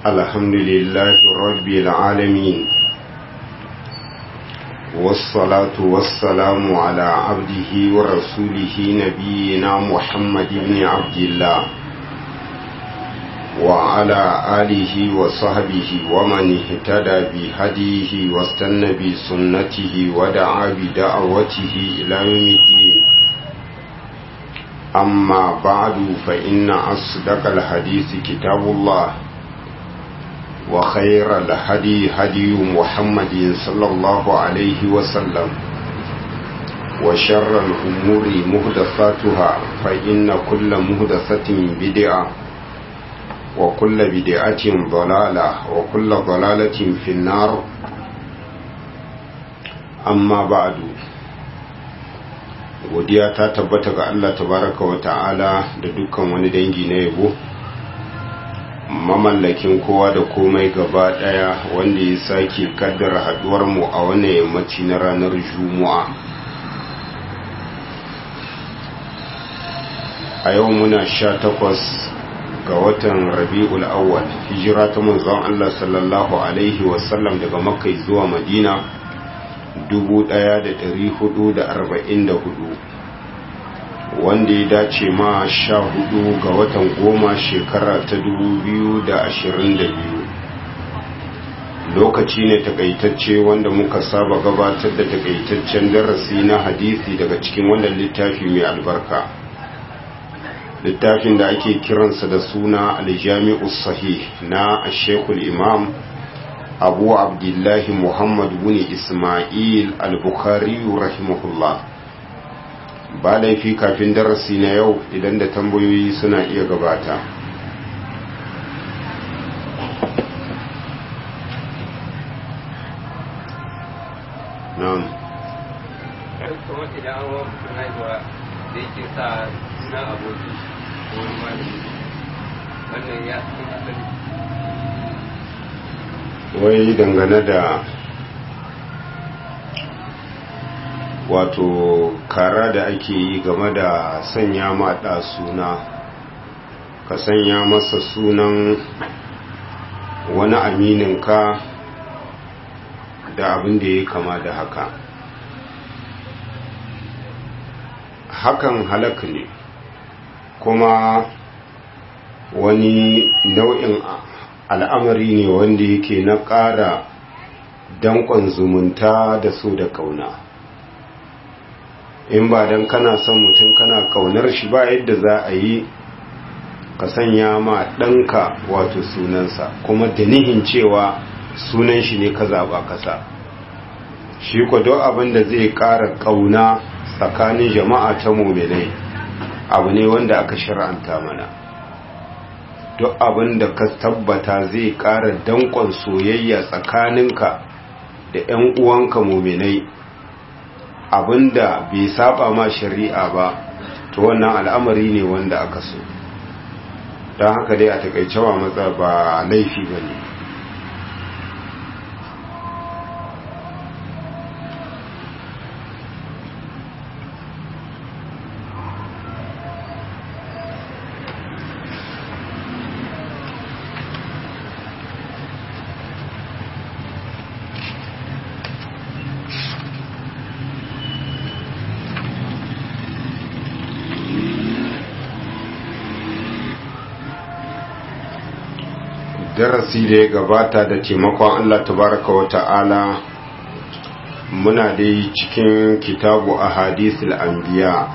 الحمد لله رب العالمين والصلاة والسلام على عبده ورسوله نبينا محمد بن عبد الله وعلى آله وصحبه ومن اهتدى بهديه واستنى بسنته ودعا بدعوته إلى يوم الدين أما بعد فإن أصدق الحديث كتاب الله وخير الهدي هدي محمد صلى الله عليه وسلم وشر الأمور مهدثاتها فإن كل مهدثة بدعة وكل بدعة ضلالة وكل ضلالة في النار أما بعد godiya ta tabbata ga Allah tabaraka wa ta'ala da dukkan wani dangi na yabo mamallakin kowa da komai gaba daya wanda ya sake kaddara haduwar mu a wannan yammaci na ranar juma'a a yau muna sha takwas ga watan rabi'ul awwal hijira ta manzon Allah sallallahu alaihi wasallam daga makka zuwa madina 1444 wanda ya dace ma sha hudu ga watan goma shekara ta 2022 lokaci ne takaitacce wanda muka saba gabatar da takaitaccen darasi na hadisi daga cikin wannan littafi mai albarka littafin da ake kiransa da suna aljami'u sahih na shekul imam abu abdullahi muhammad bin ismail al-bukhari rahimahullah ba laifi kafin darasi na yau idan da tambayoyi suna iya gabata na'am kuma idan an wa mutum haihuwa da yake sa suna aboki ko wani malami wannan ya cikin asali wai dangane da wato kara da ake yi game da sanya maɗa suna ka sanya masa sunan wani amininka da abin da ya kama da haka hakan halak ne kuma wani nau'in al'amari ne wanda yake na ƙara danƙon zumunta da so da ƙauna in ba don kana son mutum kana ƙaunar shi ba yadda za a yi ka sanya ma ɗanka wato sunansa kuma da nihin cewa sunan shi ne ka zaɓa kasa shi kwado abin da zai ƙara ƙauna tsakanin jama'a ta mominai abu ne wanda aka shir'anta mana duk abin da ka tabbata zai ƙara danƙon soyayya tsakaninka da 'yan uwanka mominai abinda bai saba ma shari'a ba to wannan al'amari ne wanda aka so don haka dai a takaicewa matsa ba laifi ba ne darasi da ya gabata da taimakon Allah tabaraka wa ta'ala muna dai cikin kitabu a hadisul anbiya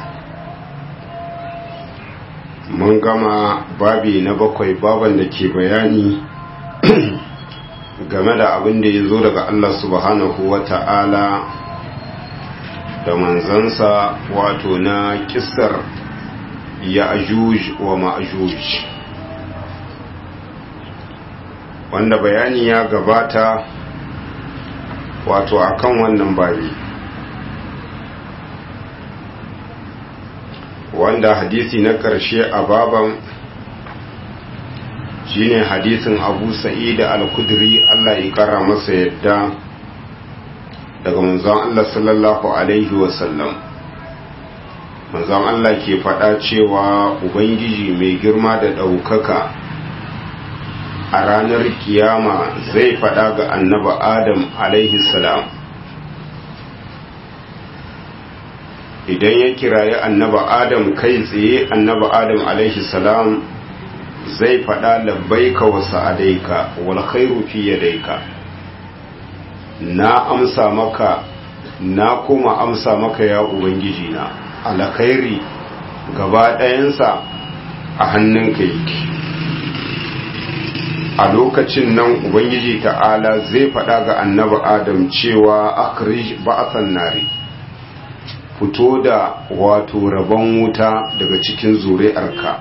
mun gama babi na bakwai baban da ke bayani game da abin da ya zo daga Allah subhanahu wa ta'ala da manzansa wato na kisar ya ajuj wa ma'ajuj wanda bayani ya gabata wato akan wannan babi wanda hadisi na ƙarshe a baban shine hadisin abu sa'id al-kudri Allah ya kara masa yadda daga manzon Allah sallallahu alaihi wasallam manzon Allah ke faɗa cewa ubangiji mai girma da ɗaukaka a ranar kiyama zai faɗa ga annaba adam alaihi salam idan ya kirayi annaba adam kai tsaye annaba adam alaihi salam zai faɗa labbaika wa sa'adaika wal khairu fi yadaika na amsa maka na kuma amsa maka ya ubangiji na alkhairi gaba ɗayansa a hannunka yake a lokacin nan ubangiji ta'ala zai faɗa ga annabi adam cewa akhrij ba'athan nari fito da wato rabon wuta daga cikin zuri'arka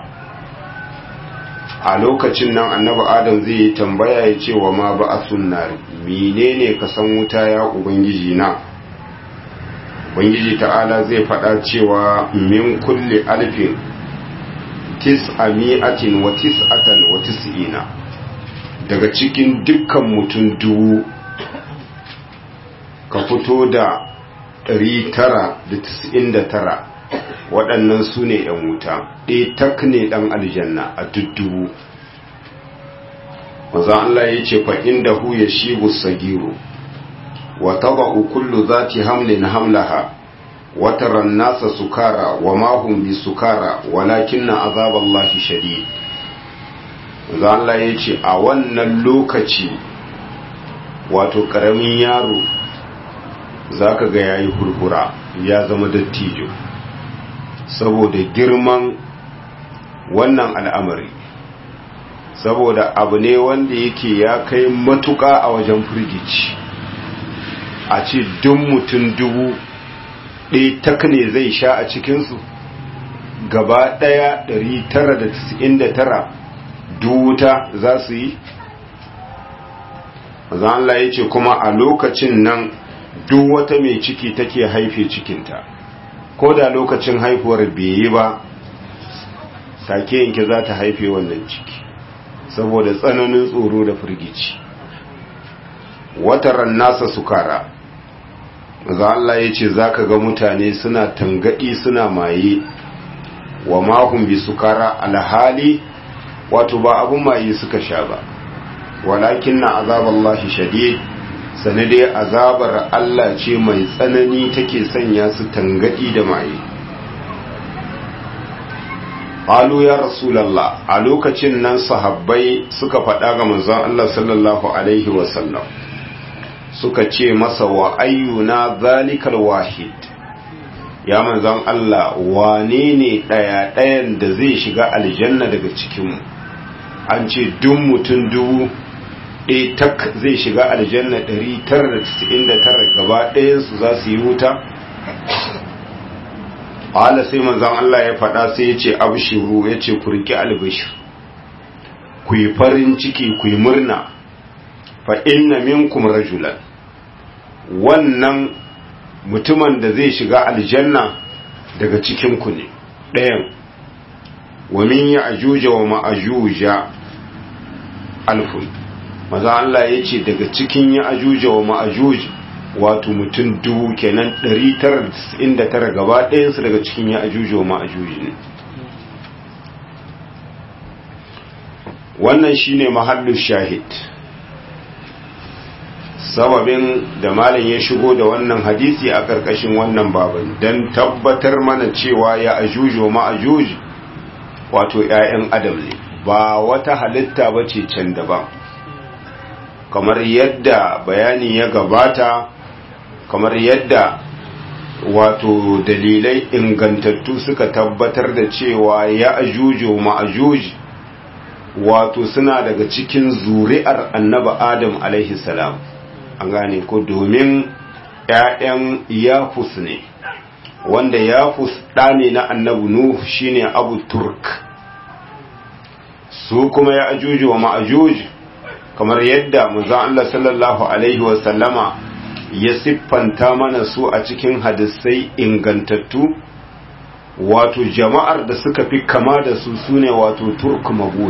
a lokacin nan annabi adam zai yi tambaya ya ce wa ma ba'athun nari menene ka san wuta ya ubangiji na ubangiji ta'ala zai faɗa cewa min kulli alfin tis'ami'atin wa tis'atan wa tis'ina daga cikin dukkan mutum dubu ka fito da 999 waɗannan su ne ‘yan wuta ɗaya tak ne ɗan aljanna a duddubu maza Allah ya ce fa'in da hu ya shi sagiru wa taba kullu za ti hamlin hamlaha wataran nasa sukara wa mahun bi sukara walakin na azaballahi shadid maza Allah ya ce a wannan lokaci wato ƙaramin yaro za ka ga ya yi hurhura ya zama dattijo saboda girman wannan al'amari saboda abu ne wanda yake ya kai matuƙa a wajen firgici a ce duk mutum dubu ɗaya tak ne zai sha a cikinsu gaba ɗaya 999 duwuta za su yi Allah ya ce kuma a lokacin nan duk wata mai ciki take haife cikinta ko da lokacin haifuwar bai yi ba take yanke za ta haife wannan ciki saboda tsananin tsoro da firgici wataran nasa sukara za Allah ya ce za ka ga mutane suna tangadi suna maye wa mahun bi sukara alhali wato ba abun maye suka sha ba walakin na azaballahi shadid sanadai azabar Allah ce mai tsanani take sanya su tangadi da maye Alu ya Rasulallah a lokacin nan sahabbai suka faɗa ga manzon Allah sallallahu Alaihi wasallam suka ce masa wa ayyuna zalikal wahid ya manzon Allah wane ne ɗaya-ɗayan da zai shiga aljanna daga cikinmu an ce duk mutum dubu ɗaya tak zai shiga aljanna 999 gaba ɗayansu za su yi wuta ala sai manzan Allah ya faɗa sai ya ce abshiru ya ce ku riƙe albishir ku yi farin ciki ku yi murna fa inna minkum rajulan wannan mutumin da zai shiga aljanna daga cikinku ne ɗayan wa min ya ajuja wa ma'ajuja alfun maza Allah ya ce daga cikin ya ajuja wa ma'ajuj wato mutum dubu kenan 999 gaba ɗayansu daga cikin ya ajuja wa ma'ajuj ne wannan shine mahallu shahid sababin da malam ya shigo da wannan hadisi a ƙarƙashin wannan baban don tabbatar mana cewa ya ajuj wa ma'ajuj wato 'ya'yan adam ne ba wata halitta ba ce can daban kamar yadda bayani ya gabata kamar yadda wato dalilai ingantattu suka tabbatar da cewa ya ajujo ma'ajuj wato suna daga cikin zuri'ar annaba adam alaihi salam an gane ko domin ‘ya'yan yafus ne wanda yafus ɗa ne na annabu nuh shine abu turk su kuma ya ajuju wa ma'ajuj kamar yadda muzan Allah sallallahu Alaihi wasallama ya siffanta mana su a cikin hadisai ingantattu wato jama'ar da suka fi kama da su sune wato turk magul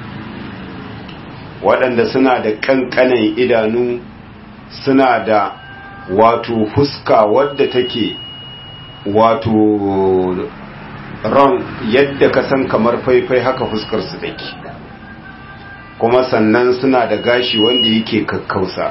waɗanda suna da ƙanƙanan idanu suna da wato fuska wadda take wato ran yadda ka san kamar faifai haka fuskar su take kuma sannan suna da gashi wanda yake kakkausa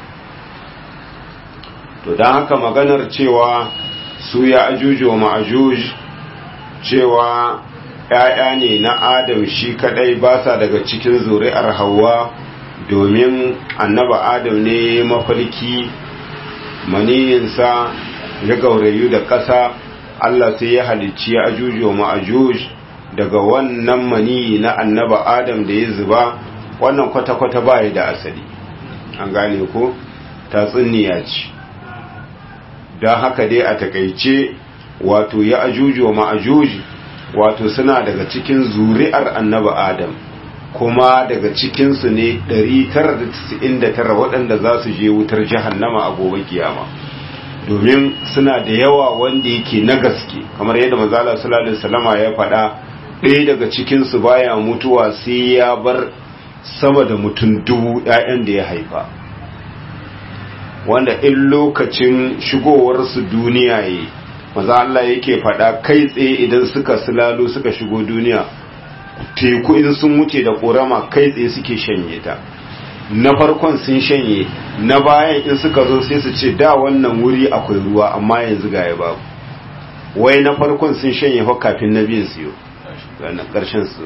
to don haka maganar cewa su ya ajuj wa ma'ajuj cewa ‘ya'ya ne na adam shi kadai ba sa daga cikin zuri'ar hawa domin annaba adam ne mafalki maniyinsa ya gaurayu da ƙasa Allah sai ya halicci ya ajuj wa ma'ajuj daga wannan maniyi na annaba adam da ya zuba wannan kwata-kwata baya da asali an gane ko tatsuniya ce don haka dai a takaice wato ya ajuj wa ma'ajuj wato suna daga cikin zuri'ar annaba adam kuma daga cikinsu ne 999 waɗanda za su je wutar jahannama a gobe kiyama domin suna da yawa wanda yake na gaske kamar yadda manzala sallallahu alaihi wasallama ya faɗa ɗaya daga cikinsu baya mutuwa sai ya bar sama da mutum dubu ‘ya'yan da ya haifa wanda in lokacin shigowarsu duniya ya maza Allah yake faɗa kai tsaye idan suka silalo suka shigo duniya teku in sun wuce da ƙorama kai tsaye suke shanye ta na farkon sun shanye na bayan in suka zo sai su ce da wannan wuri akwai ruwa amma yanzu ga ya babu wai na farkon sun shanye fa kafin na biyan siyo ranar ƙarshen su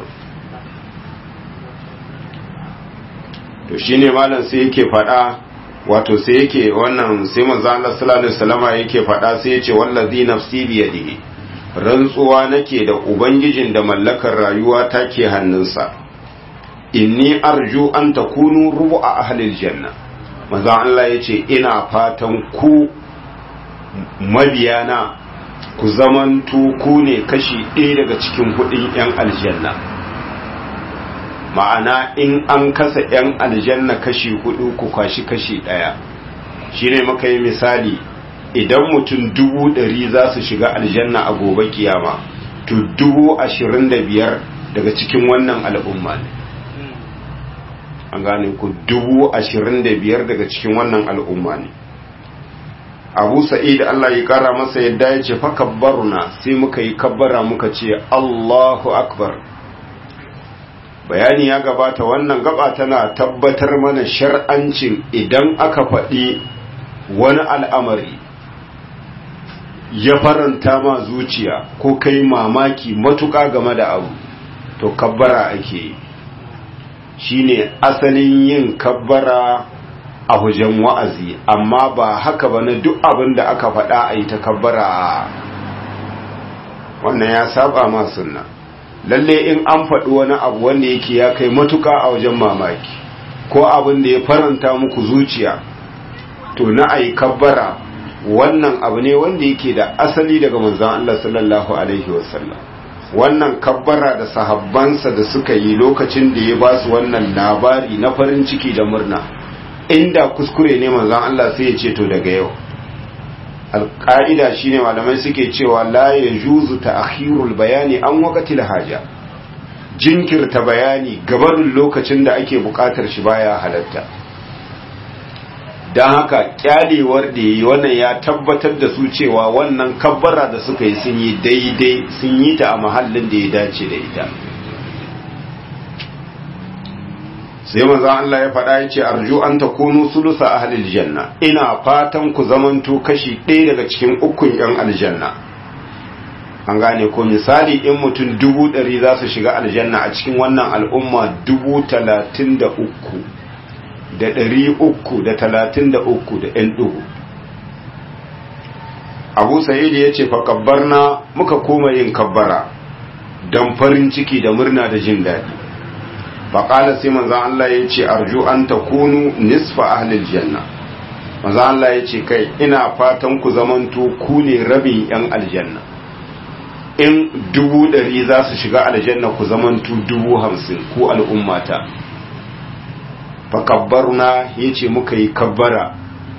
to shine malam sai yake faɗa wato sai yake wannan sai manzo Allah sallallahu alaihi wasallama yake faɗa sai yace wallazi nafsi bi yadihi rantsuwa nake da ubangijin da mallakar rayuwa take hannunsa inni arju an takunu rubu'a ahlil janna manzo Allah yace ina fatan ku mabiyana ku zamantu ku ne kashi ɗaya daga cikin hudin 'yan aljanna ma'ana in an kasa 'yan aljanna kashi hudu ku kwashi kashi ɗaya shi ne maka yi misali idan mutum dubu ɗari za su shiga aljanna a gobe kiyama to dubu ashirin da biyar daga cikin wannan al'umma ne an gane ku dubu ashirin da biyar daga cikin wannan al'umma ne abu sa'id Allah ya kara masa yadda ya ce fakabbaruna sai muka yi kabbara muka ce Allahu akbar bayani ya gabata wannan gaba tana tabbatar mana shar'ancin idan aka faɗi wani al'amari ya faranta ma zuciya ko kai mamaki matuƙa game da abu to kabbara ake yi shine asalin yin kabbara a hujen wa'azi amma ba haka ba na duk abin da aka faɗa a yi takabbara wannan ya saba ma sunna lalle in an faɗi wani abu wanda yake ya kai matuka a wajen mamaki ko abin da ya faranta muku zuciya to na a yi kabbara wannan abu ne wanda yake da asali daga manzan Allah sallallahu Alaihi wasallam wannan kabbara da sahabbansa da suka yi lokacin da ya ba su wannan labari na farin ciki da murna inda kuskure ne manzon Allah sai ya ce to daga yau alƙa'ida shine malamai suke cewa la yajuzu ta'khirul bayani an waqtil haja jinkirta bayani gabanin lokacin da ake buƙatar shi baya halatta dan haka kyalewar da yi wannan ya tabbatar da su cewa wannan kabbara da suka yi sun yi daidai sun yi ta a mahallin da ya dace da ita sai manzo Allah ya faɗa ya ce arju an takunu sulusa ahlil janna ina fatan ku zamanto kashi ɗaya daga cikin ukun yan aljanna an gane ko misali in mutum dubu ɗari za su shiga aljanna a cikin wannan al'umma dubu talatin da uku da ɗari uku da talatin da uku da ‘yan ɗugu abu sa'id ya ce fakabbarna muka koma yin kabbara don farin ciki da murna da jin daɗi faƙala sai manzan Allah ya ce arju an ta kunu nisfa ahlil janna manzan Allah ya ce kai ina fatan ku zamanto ku ne rabin yan aljanna in dubu ɗari za su shiga aljanna ku zamanto dubu hamsin ku al'ummata fakabbarna ya ce muka yi kabbara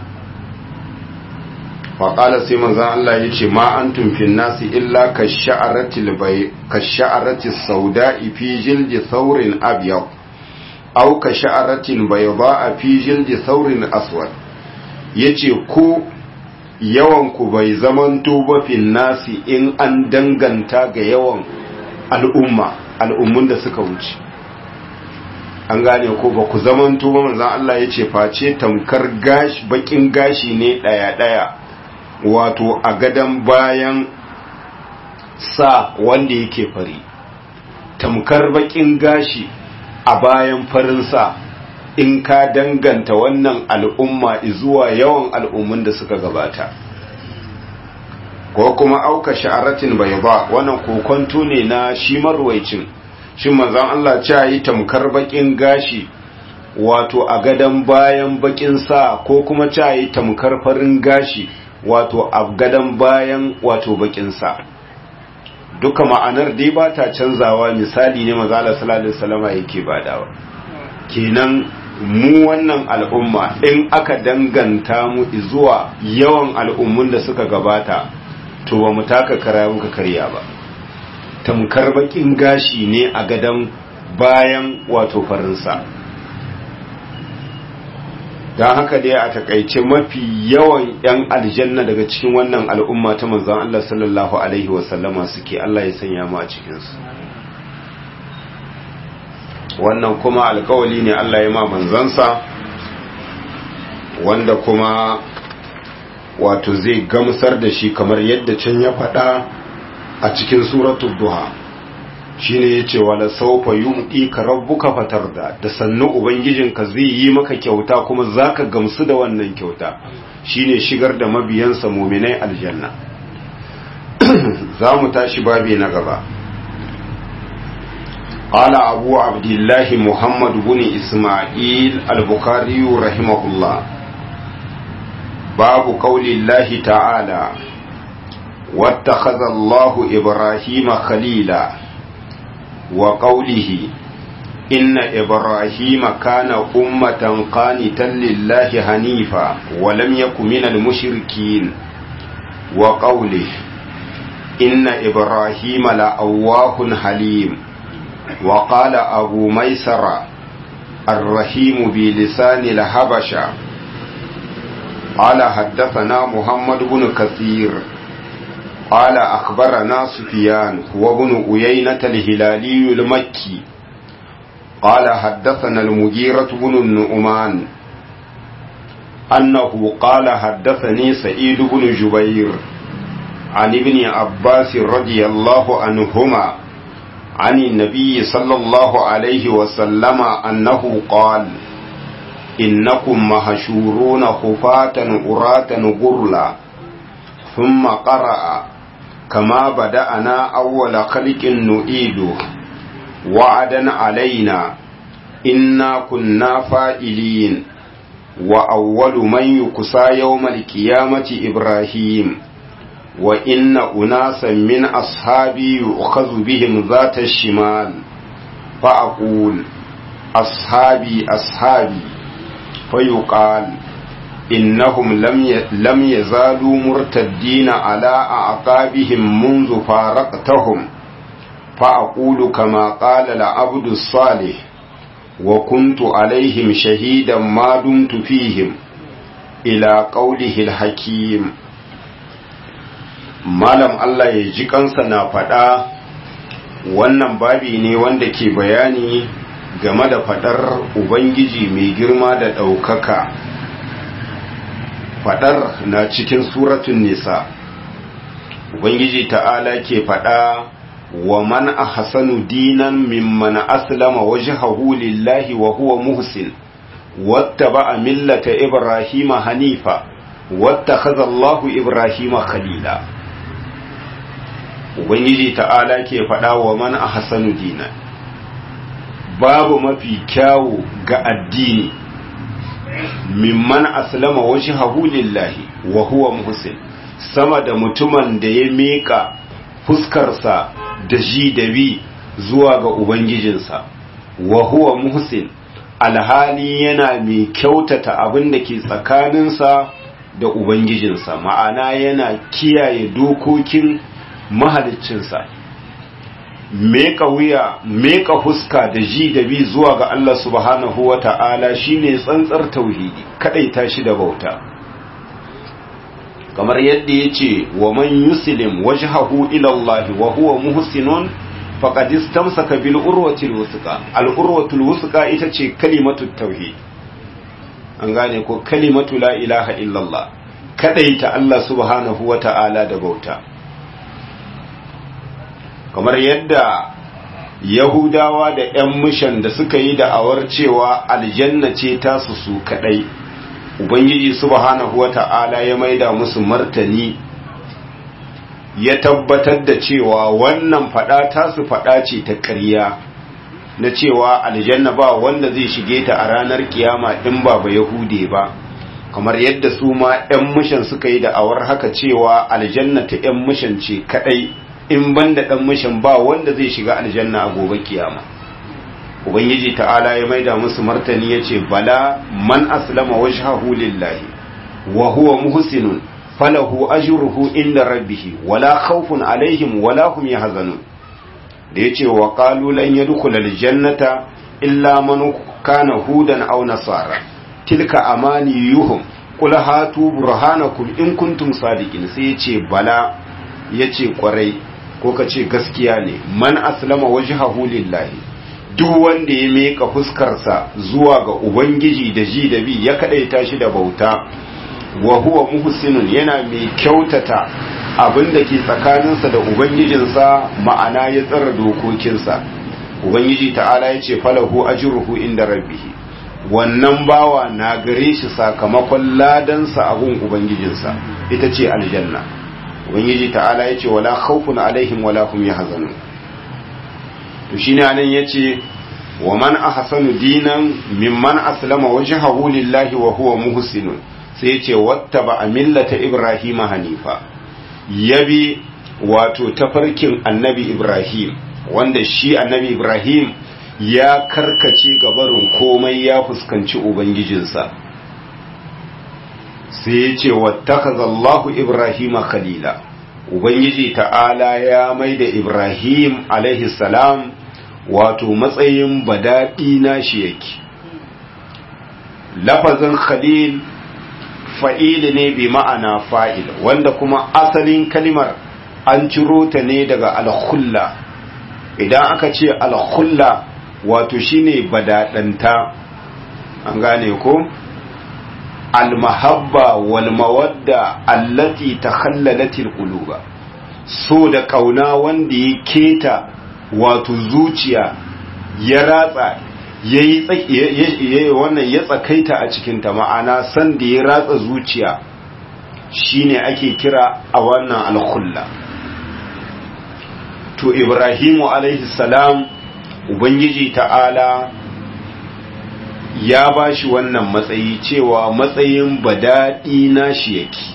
faƙala sai manzan Allah ya ce ma an tumfin nasi illa ka sha'arati sauda'i fi jildi saurin abiyau au ka sha'aratin bai ba a fi jildi saurin aswad ya ce ku yawanku bai zamanto ba fin nasi in an danganta ga yawan al'umma al'ummun da suka wuce an gane ko ba ku zamanto ba manzon Allah ya ce face tamkar gashi bakin gashi ne daya daya wato a gadan bayan sa wanda yake fari tamkar bakin gashi a bayan farin sa in ka danganta wannan al'umma zuwa yawan al'ummun da suka gabata ko kuma auka sha'aratin bai ba wannan kokonto ne na shi marwaicin shi manzon Allah ce yi tamkar bakin gashi wato a gadan bayan bakin sa ko kuma ce yi tamkar farin gashi wato a gadan bayan wato bakin sa duka ma'anar dai ba ta canzawa misali ne manzo Allah sallallahu alaihi wasallam yake badawa kenan mu wannan al'umma in aka danganta mu zuwa yawan al'ummun da suka gabata to ba mu taka kara muka karya ba tamkar bakin gashi ne a gadon bayan wato farinsa don haka dai a takaice mafi yawan 'yan aljanna daga cikin wannan al'umma ta manzon Allah sallallahu Alaihi wasallama suke Allah ya sanya mu a cikinsu wannan kuma alkawali ne Allah ya ma manzansa wanda kuma wato zai gamsar da shi kamar yadda can ya faɗa a cikin suratul duha shine yace wala sawfa yu'tika rabbuka fatarda da sannu ubangijinka zai yi maka kyauta kuma zaka gamsu da wannan kyauta shine shigar da mabiyansa mu'minai aljanna za mu tashi babi na gaba قال أبو عبد الله محمد بن إسماعيل البخاري رحمه الله باب قول الله تعالى واتخذ الله إبراهيم خليلا وقوله إن إبراهيم كان أمة قانتا لله حنيفا ولم يكن من المشركين وقوله إن إبراهيم لأواه حليم وقال أبو ميسر الرحيم بلسان الحبشة قال حدثنا محمد بن كثير قال أخبرنا سفيان وابن أيينة الهلالي المكي قال حدثنا المجيرة بن النعمان أنه قال حدثني سعيد بن جبير عن ابن عباس رضي الله عنهما عن النبي صلى الله عليه وسلم أنه قال إنكم مهشورون خفاة أراة غرلا ثم قرأ كما بدأنا أول خلق نعيده وعدا علينا إنا كنا فائلين وأول من يكسى يوم القيامة إبراهيم وإن أناسا من أصحابي يؤخذ بهم ذات الشمال فأقول أصحابي أصحابي فيقال إنهم لم لم يزالوا مرتدين على أعقابهم منذ فارقتهم فأقول كما قال العبد الصالح وكنت عليهم شهيدا ما دمت فيهم إلى قوله الحكيم malam Allah ya ji kansa na faɗa wannan babi ne wanda ke bayani game da faɗar Ubangiji mai girma da ɗaukaka faɗar na cikin suratun nisa Ubangiji ta'ala ke faɗa wa man ahsanu dinan mimman aslama wajhahu lillahi wa huwa muhsin wattaba'a millata ibrahima hanifa wattakhadha Allahu ibrahima khalila ubangiji ta'ala ke faɗa wa man a hasanu dina babu mafi kyawu ga addini mimman aslama washi lillahi wa huwa muhsin sama da mutumin da ya miƙa fuskarsa da ji da bi zuwa ga ubangijinsa wa huwa muhsin alhali yana mai kyautata abin da ke tsakaninsa da ubangijinsa ma'ana yana kiyaye dokokin mahaliccinsa meka wuya meka fuska da ji da bi zuwa ga Allah subhanahu wa ta'ala shine tsantsar tauhidi kadaita shi da bauta kamar yadda yace wa man yuslim wajhahu ila Allah wa huwa muhsinun faqad istamsaka bil urwatil wusqa al urwatul wusqa ita ce kalimatu tauhid an gane ko kalimatu la ilaha illallah kadaita Allah subhanahu wata'ala da bauta kamar yadda yahudawa da 'yan mishan da suka yi da'awar cewa aljanna ce tasu su kadai ubangiji subhanahu wata'ala ya maida musu martani ya tabbatar da cewa wannan fada tasu fada ce ta ƙarya na cewa aljanna ba wanda zai shige ta a ranar kiyama in ba ba yahude ba kamar yadda su ma 'yan mishan suka yi da'awar haka cewa aljanna ta 'yan mishan ce kadai in banda dan mishan ba wanda zai shiga aljanna a gobe kiyama ubangiji ta'ala ya maida musu martani yace bala man aslama wajhahu lillahi wa huwa muhsinun falahu ajruhu inda rabbih wala khawfun alaihim wala hum yahzanun da yace wa qalu lan yadkhula aljannata illa man kana hudan aw nasara tilka amaniyuhum qul hatu burhanakum in kuntum sadiqin sai yace bala yace kwarai ko kace gaskiya ne man aslama wajhahu lillahi duk wanda ya meka fuskarsa zuwa ga ubangiji da ji da bi ya kadaita shi da bauta wa huwa muhsinun yana mai kyautata abin da ke tsakaninsa da ubangijinsa ma'ana ya tsara dokokinsa ubangiji ta'ala ya ce falahu ajruhu inda rabbihi wannan bawa na gare shi sakamakon ladansa a gun ubangijinsa ita ce aljanna ubangiji ta'ala ya ce wala khawfun alaihim wala hum yahzanun to shine anan yace wa man ahsanu dinan mimman aslama wajhahu lillahi wa huwa muhsinun sai yace wattaba millata ibrahima hanifa yabi wato tafarkin annabi ibrahim wanda shi annabi ibrahim ya karkace gabarin komai ya fuskanci ubangijinsa sai ya ce wattakazallahu ibrahima khalila ubangiji ta'ala ya mai da ibrahim alaihi salam wato matsayin badaɗi na shi yake lafazin khalil fa'ili ne bi ma'ana fa'il wanda kuma asalin kalimar an ciro ta ne daga alkhulla idan aka ce alkhulla wato shine badaɗanta an gane ko almahabba wal mawadda allati takhallalatil quluba so da kauna wanda ya keta wato zuciya ya ratsa yayi wannan ya tsakaita a cikin ta ma'ana san da ya ratsa zuciya shine ake kira a wannan alkhulla to ibrahimu alaihi salam ubangiji ta'ala ya ba shi wannan matsayi cewa matsayin badaɗi na shi yake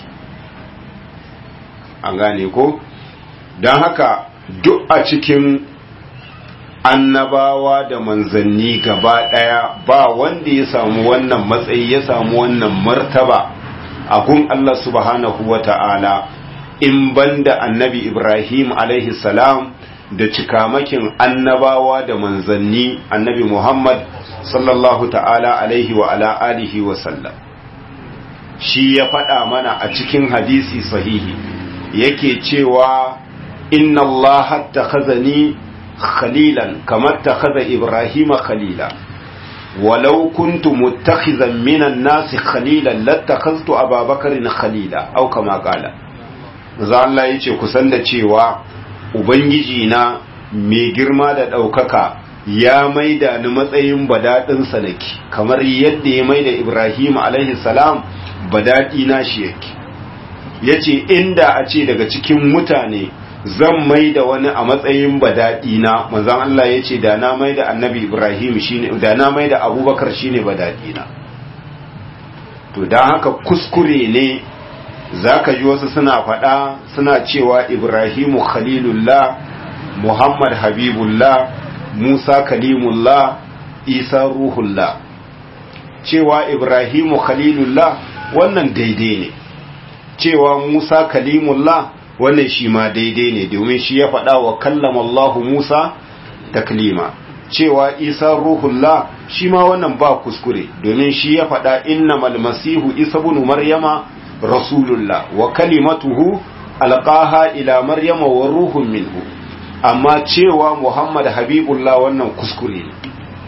an gane ko don haka duk a cikin annabawa da manzanni gaba ɗaya ba wanda ya samu wannan matsayi ya samu wannan martaba a gun Allah subhanahu wa ta'ala in banda annabi Ibrahim alaihi salam da cikamakin annabawa da manzanni annabi Muhammad sallallahu ta'ala alaihi wa ala alihi wa sallam shi ya faɗa mana a cikin hadisi sahihi yake cewa inna Allah takhazani khalilan kamar takhaza Ibrahim khalila walau kuntu muttakhizan minan nasi khalilan lattakhaztu Ababakarin khalila au kama qala za Allah yace kusan da cewa ubangiji na mai girma da ɗaukaka ya maida ni matsayin badaɗin sanaki kamar yadda ya maida Ibrahim alaihi salam badaɗi na shi yake yace inda a ce daga cikin mutane zan maida wani a matsayin badaɗi na manzon Allah yace da na maida annabi Ibrahim shine da na maida Abubakar shine badaɗi na to dan haka kuskure ne zaka ji wasu suna faɗa suna cewa Ibrahimu khalilullah Muhammad habibullah Musa kalimullah Isa ruhullah cewa Ibrahimu khalilullah wannan daidai ne cewa Musa kalimullah wannan shi ma daidai ne domin shi ya faɗa wa kallama Allah Musa taklima cewa Isa ruhullah shi ma wannan ba kuskure domin shi ya faɗa innamal masihu Isa ibn Maryama rasulullah wa kalimatuhu alqaha ila Maryama wa ruhun minhu amma cewa muhammad habibullah wannan kuskure ne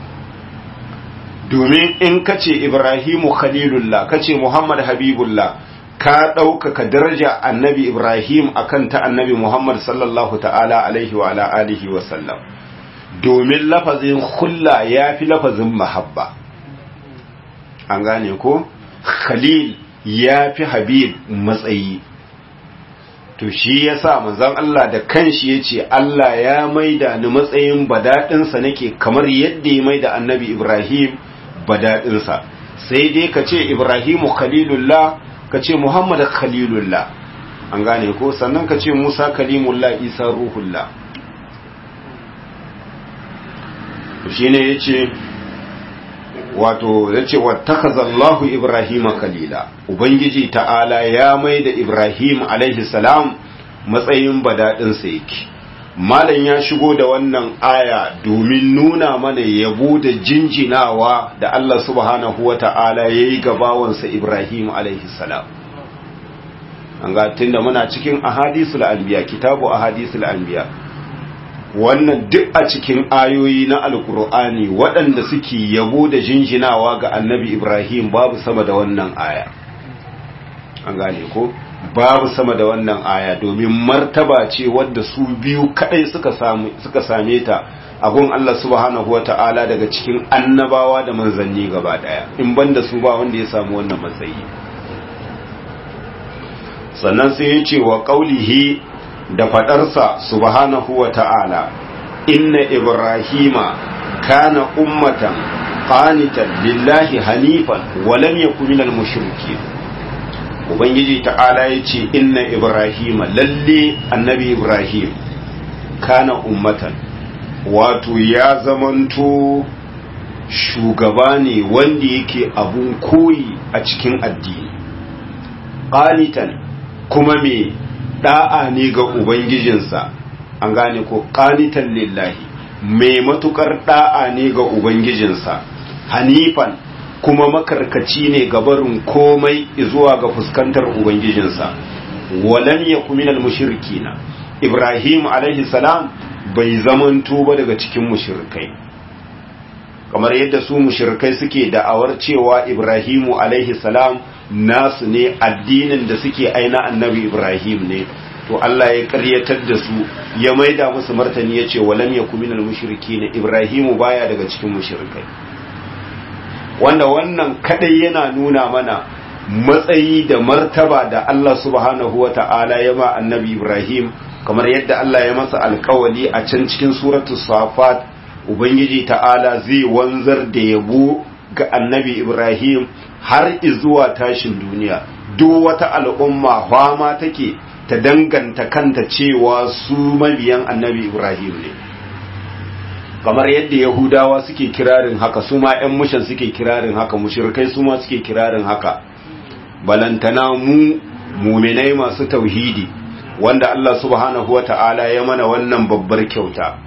domin in ka ce ibrahimu khalilullah ka ce muhammad habibullah ka ɗaukaka daraja annabi ibrahim akan ta annabi muhammad sallallahu ta'ala alaihi wa ala alihi wa sallam domin lafazin hulla ya fi lafazin mahabba an gane ko khalil ya fi habib matsayi to shi ya sa manzan Allah da kanshi ya ce Allah ya maida ni matsayin badaɗinsa nake kamar yadda ya maida annabi Ibrahim badaɗinsa sai dai ka ce Ibrahimu khalilullah ka ce Muhammad khalilullah an gane ko sannan ka ce Musa kalimullah Isa ruhullah shi ne ya ce wato ya ce wattakazallahu ibrahim kalila ubangiji ta'ala ya mai da ibrahim alaihi salam matsayin badaɗinsa yake malam ya shigo da wannan aya domin nuna mana yabo da jinjinawa da Allah subhanahu wa ta'ala ya yi gabawansa ibrahim alaihi salam an ga tunda muna cikin ahadisul anbiya kitabu ahadisul anbiya wannan duk a cikin ayoyi na alkur'ani waɗanda suke yabo da jinjinawa ga annabi ibrahim babu sama da wannan aya an gane ko babu sama da wannan aya domin martaba ce wadda su biyu kadai suka suka same ta a gun Allah subhanahu wata'ala daga cikin annabawa da manzanni gaba daya in banda su ba wanda ya samu wannan matsayi sannan sai ya ce wa qaulihi da fadarsa subhanahu wa ta'ala inna ibrahima kana ummatan qanitan lillahi hanifan wa lam yakun minal mushrikeen ubangiji ta'ala yace inna ibrahima lalle annabi ibrahim kana ummatan wato ya zamanto shugaba ne wanda yake abun koyi a cikin addini qanitan kuma me da'a ne ga Ubangijinsa, an gane ko ƙanitan lillahi, mai matukar da'a ne ga Ubangijinsa, hanifan kuma makarkaci ne ga barin komai zuwa ga fuskantar Ubangijinsa, walam ya kuminal mushirkina, Ibrahim alaihi salam bai zamanto ba daga cikin mushirkai. kamar yadda su mushirkai suke da'awar cewa Ibrahimu alaihi salam nasu ne addinin da suke aina annabi Ibrahim ne to Allah ya karyatar da su ya maida musu martani ya ce walam ya kuminal mushriki ne Ibrahimu baya daga cikin mushrikai wanda wannan kadai yana nuna mana matsayi da martaba da Allah subhanahu wa ta'ala ya ma annabi Ibrahim kamar yadda Allah ya masa alkawali a can cikin suratul safat ubangiji ta'ala zai wanzar da yabo ga annabi Ibrahim har izuwa tashin duniya duk wata al'umma fama take ta danganta kanta cewa su mabiyan annabi Ibrahim ne kamar yadda yahudawa suke kirarin haka su ma 'yan mushan suke kirarin haka mushrikai su ma suke kirarin haka balantana mu muminai masu tauhidi wanda Allah subhanahu wa ta'ala ya mana wannan babbar kyauta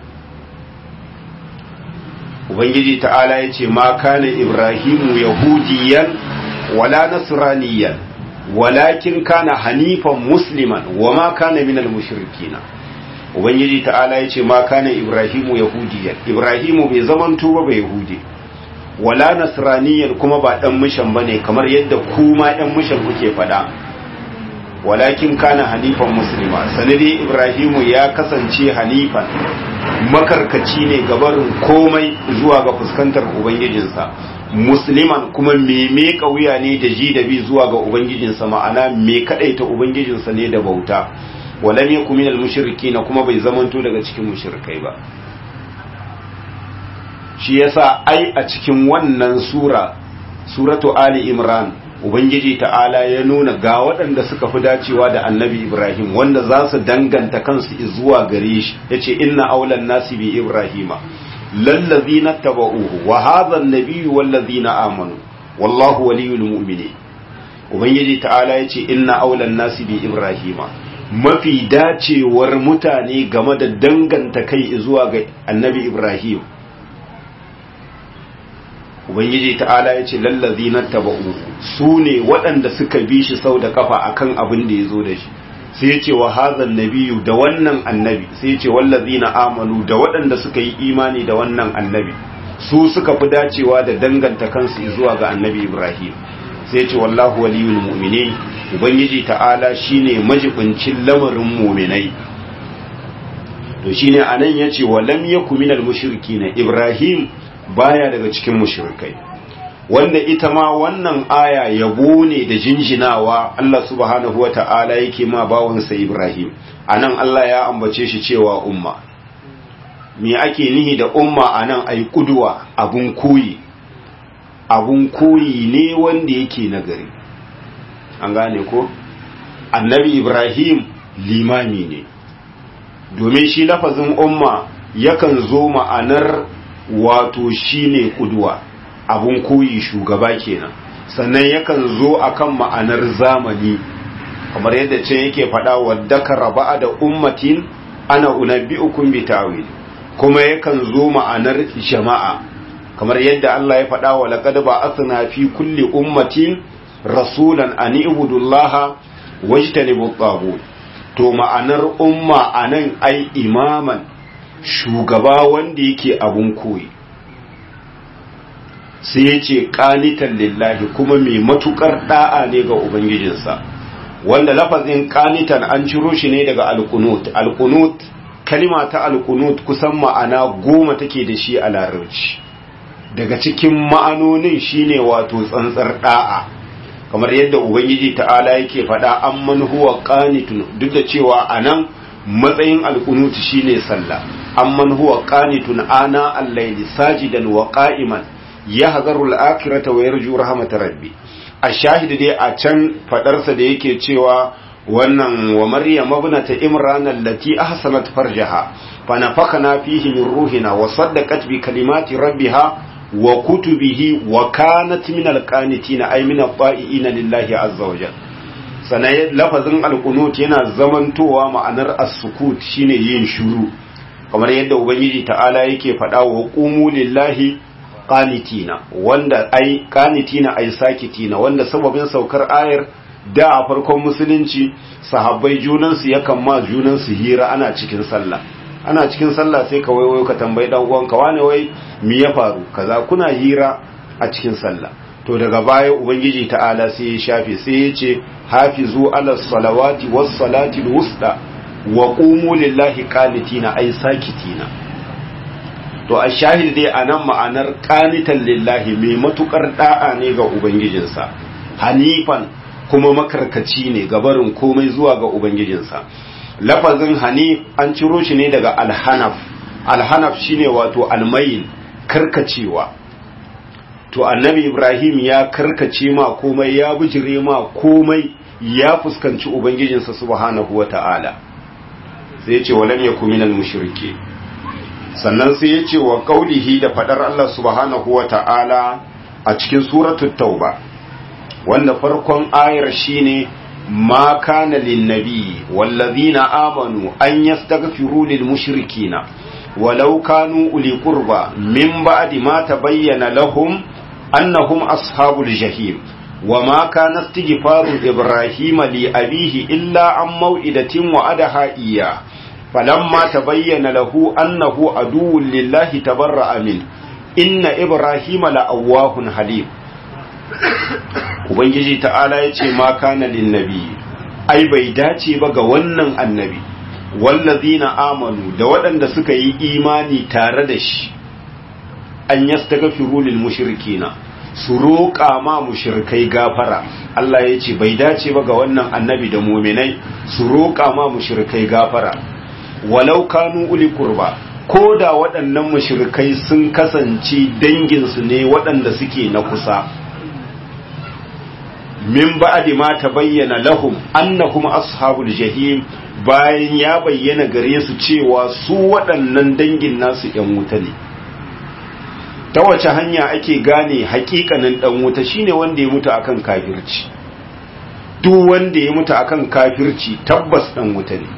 ubangiji ta'ala ya ce ma kana ibrahimu yahudiyan wala nasraniyan walakin kana hanifan musliman wa ma kana minal mushrikina ubangiji ta'ala ya ce ma kana ibrahimu yahudiyan ibrahimu bai zamanto ba bai yahudi wala nasraniyan kuma ba dan mishan bane kamar yadda kuma ɗan mishan kuke faɗa walakin kana hanifan muslima sanadi ibrahimu ya kasance hanifan makarkaci ne gabarin komai zuwa ga fuskantar ubangijinsa musliman kuma me me wuya ne da ji da bi zuwa ga ubangijinsa ma'ana me kadaita ubangijinsa ne da bauta walam yakun minal mushrikina kuma bai zamanto daga cikin mushrikai ba shi yasa ai a cikin wannan sura suratu ali imran ubangiji ta'ala ya nuna ga waɗanda suka fi dacewa da annabi ibrahim wanda za su danganta kansu zuwa gare shi ya ce inna aulan nasi bi ibrahima lallazina taba'uhu wa hadha an-nabiyyu wallazina amanu wallahu waliyul mu'minin ubangiji ta'ala ya ce inna aulan nasi bi ibrahima mafi dacewar mutane game da danganta kai zuwa ga annabi ibrahim ubangiji ta'ala ya ce lallazi na taba'u su ne waɗanda suka bi shi sau da kafa akan abin da ya zo da shi sai ya ce wa hazan nabiyu da wannan annabi sai ya ce wallazina amanu da waɗanda suka yi imani da wannan annabi su suka fi dacewa da danganta kansu zuwa ga annabi ibrahim sai ya ce wallahu waliyul mu'minin ubangiji ta'ala shine majibincin lamarin mu'minai to shine anan yace wa lam yakun minal mushrikin ibrahim baya daga cikin mushrikai wanda ita ma wannan aya yabo ne da jinjinawa Allah subhanahu wa ta'ala yake ma bawansa Ibrahim anan Allah ya ambace shi cewa umma me ake nihi da umma anan ai kuduwa abun koyi abun koyi ne wanda yake nagari an gane ko annabi Ibrahim limami ne domin shi lafazin umma yakan zo ma'anar wato shine kuduwa abun koyi shugaba kenan sannan yakan zo akan ma'anar zamani kamar yadda ce yake faɗa wadda ka raba da ummatin ana unabbi'ukum bi ta'wil kuma yakan zo ma'anar jama'a kamar yadda Allah ya faɗa wa laqad ba'athna fi kulli ummatin rasulan an ibudullaha wajtanibu at to ma'anar umma anan ai imaman shugaba wanda yake abun koyi sai ya ce ƙanitan lillahi kuma mai matuƙar ɗa'a ne ga Ubangijinsa wanda lafazin ƙanitan an ciro shi ne daga alkunut alkunut kalima ta alkunut kusan ma'ana goma take da shi a larabci daga cikin ma'anonin shine wato tsantsar ɗa'a kamar yadda Ubangiji ta'ala yake faɗa an man huwa ƙanitun duk da cewa a nan matsayin alkunut shine sallah an man huwa ƙanitun ana allaili sajidan wa qa'iman ya hazarul akirata wa yarju rahmatar rabbi a shahidi dai a can fadarsa da yake cewa wannan wa maryam ibnata imran allati ahsanat farjaha fa nafakana fihi min ruhina wa saddaqat bi kalimati rabbiha wa kutubihi wa kanat min alqanitin ay min at-ta'iina lillahi azza wa jalla sanai lafazin alqunut yana zamantowa ma'anar as-sukut shine yin shuru kamar yadda ubangiji ta'ala yake faɗa wa qumu lillahi qanitina wanda ai qanitina ai sakitina wanda sababin saukar ayar da a farkon musulunci sahabbai junansu yakan ma junansu hira ana cikin sallah ana cikin sallah sai ka waiwayo ka tambayi dan uwanka wane wai me ya faru kaza kuna hira a cikin sallah to daga baya ubangiji ta'ala sai ya shafe sai ya ce hafizu ala salawati was salati wusta wa qumu lillahi qanitina ai sakitina to a shahid dai a nan ma'anar ƙanitan lillahi mai matukar da'a ne ga ubangijinsa hanifan kuma makarkaci ne ga barin komai zuwa ga ubangijinsa lafazin hanif an ciro shi ne daga alhanaf alhanaf shine wato almayin karkacewa to annabi ibrahim ya karkace ma komai ya bijire ma komai ya fuskanci ubangijinsa subhanahu wata'ala sai ya ce walam yakun minal mushrikeen sannan sai ya ce wa kaulihi da fadar Allah subhanahu wa ta'ala a cikin suratul tauba wanda farkon ayar shine ma kana linnabi wallazina amanu an yastaghfiru lil mushrikina walau kanu uli qurba min ba'di ma tabayyana lahum annahum ashabul jahim وما كان استغفار إبراهيم لأبيه إلا عن موئدة وعدها إياه فلما تبين له أنه عدو لله تبرأ منه إن إبراهيم لأواه حليم Ubangiji ta'ala ya ce ma kana linnabi ai bai dace ba ga wannan annabi wallazina amanu da waɗanda suka yi imani tare da shi an yastaghfiru lil mushrikina su roƙa ma mushrikai gafara Allah ya ce bai dace ba ga wannan annabi da muminai su roƙa ma mushrikai gafara walau kanu uli kurba ko da waɗannan mushrikai sun kasance danginsu ne waɗanda suke na kusa min ba'di ma tabayyana lahum annahum ashabul jahim bayan ya bayyana gare su cewa su waɗannan dangin nasu ‘yan wuta ne ta wace hanya ake gane hakikanin ɗan wuta shine wanda ya mutu akan kafirci duk wanda ya mutu akan kafirci tabbas ɗan wuta ne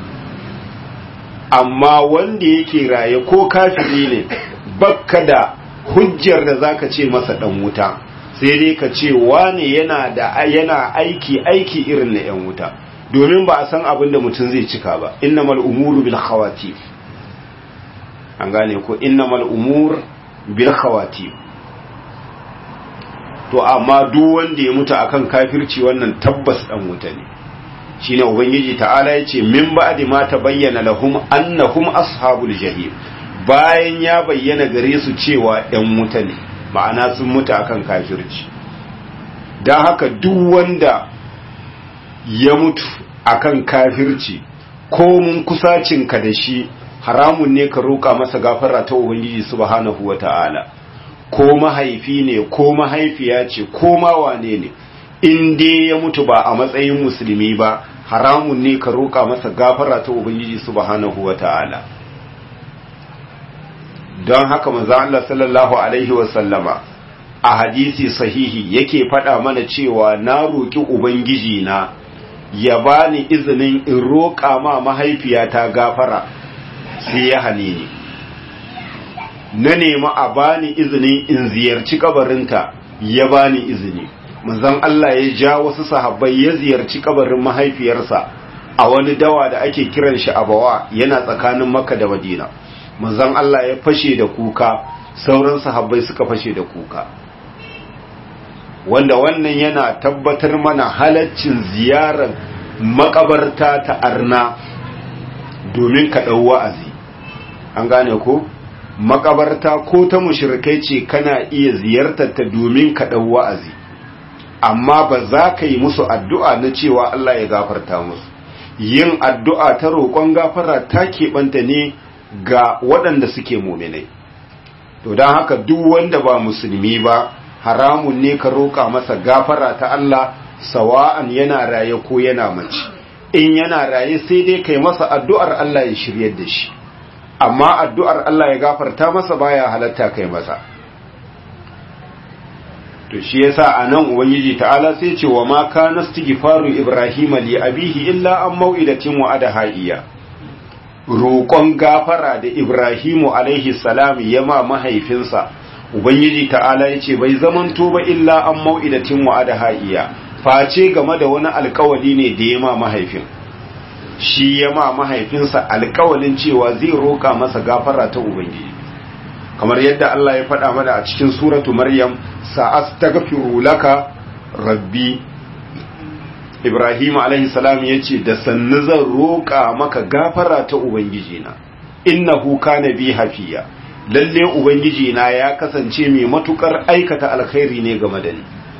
amma wanda yake raye ko kafiri ne bakka da hujjar da zaka ce masa ɗan wuta sai dai ka ce wane yana da yana aiki aiki irin na ‘yan wuta domin ba a san abin da mutum zai cika ba innamal umuru bil khawatim an gane ko innamal umur bil khawatim to amma duk wanda ya mutu akan kafirci wannan tabbas dan wuta ne shine ubangiji ta'ala yace min ba'di ma tabayyana lahum annahum ashabul jahim bayan ya bayyana gare su cewa ɗan wuta ne ma'ana sun mutu akan kafirci don haka duk wanda ya mutu akan kafirci ko mun kusacinka da shi haramun ne ka roƙa masa gafara ta ubangiji subhanahu wata'ala ko mahaifi ne ko mahaifiya ce ko ma wane ne in dai ya mutu ba a matsayin musulmi ba haramun ne ka roƙa masa gafara ta ubangiji subhanahu wata'ala don haka manzo Allah sallallahu alaihi wasallama a hadisi sahihi yake faɗa mana cewa na roƙi ubangiji na ya bani izinin in roƙa ma mahaifiyata gafara sai ya hane ni na nemi a bani izinin in ziyarci kabarinta ya bani izini manzon Allah ya ja wasu sahabbai ya ziyarci kabarin mahaifiyarsa a wani dawa da ake kiran shi abawa yana tsakanin makka da madina manzon Allah ya fashe da kuka sauran sahabbai suka fashe da kuka wanda wannan yana tabbatar mana halaccin ziyarar makabarta ta arna domin ka ɗau wa'azi an gane ko makabarta ko ta mushrikai ce kana iya ziyartar ta domin ka ɗau wa'azi amma ba za ka yi musu addu'a na cewa Allah ya gafarta musu yin addu'a ta roƙon gafara ta keɓanta ne ga waɗanda suke muminai to don haka duk wanda ba musulmi ba haramun ne ka roƙa masa gafara ta Allah sawa'an yana raye ko yana mace in yana raye sai dai kai masa addu'ar Allah ya shiryar da shi amma addu'ar Allah ya gafarta masa baya halatta kai masa to shi yasa anan ubangiji ta'ala sai ce wa ma kana istighfaru ibrahima li abihi illa an mau'idatin wa'adaha iya roƙon gafara da Ibrahimu alaihi salam ya ma mahaifinsa, Ubangiji ta'ala ya ce bai zamanto ba illa an mau'idatin wa'ada ha'iya, face game da wani alkawali ne da ya ma mahaifin. Shi ya ma mahaifinsa alkawalin cewa zai roƙa masa gafara ta Ubangiji. Kamar yadda Allah ya faɗa mana a cikin suratu Maryam, sa'as ta laka rabbi Ibrahim alaihi salam ya ce da sannu zan roƙa maka gafara ta Ubangijina, innahu kana bi hafiya, lalle Ubangijina ya kasance mai matukar aikata alkhairi ne game da ni.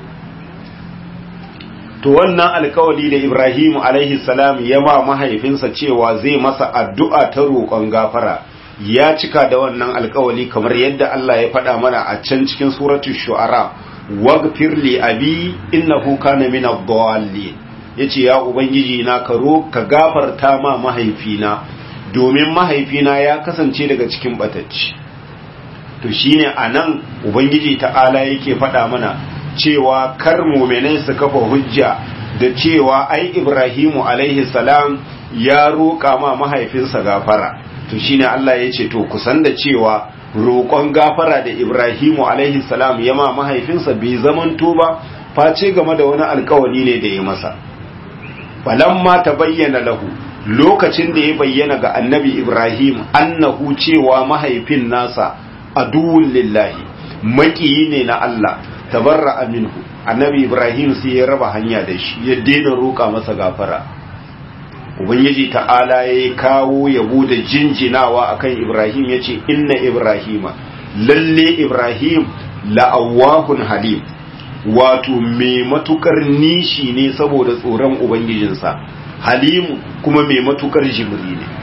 To wannan alkawali da Ibrahim alaihi salam ya ma mahaifinsa cewa zai masa addu'a ta roƙon gafara, ya cika da wannan alkawali kamar yadda Allah ya faɗa mana a can cikin suratul shu'ara, wagfir li abi innahu kana min ad-dallin ya ce ya ubangiji na karo ka gafarta ma mahaifina domin mahaifina ya kasance daga cikin batacci to shine a nan ubangiji ta'ala yake faɗa mana cewa kar muminai su kafa hujja da cewa ai ibrahimu alaihi salam ya roƙa ma mahaifinsa gafara to shine Allah ya ce to kusan da cewa roƙon gafara da ibrahimu alaihi salam ya ma mahaifinsa bai zamanto ba face game da wani alkawari ne da ya masa falamma ta bayyana lahu lokacin da ya bayyana ga annabi Ibrahim annahu cewa mahaifin nasa aduwwun lillahi makiyi ne na Allah tabarra minhu annabi Ibrahim sai ya raba hanya da shi ya daina roƙa masa gafara ubangiji ta'ala ya kawo yabo da jinjinawa akan Ibrahim yace inna Ibrahima lalle Ibrahim la'awwahun halim wato mai matukar nishi ne saboda tsoron ubangijinsa halimu kuma mai matukar jimri ne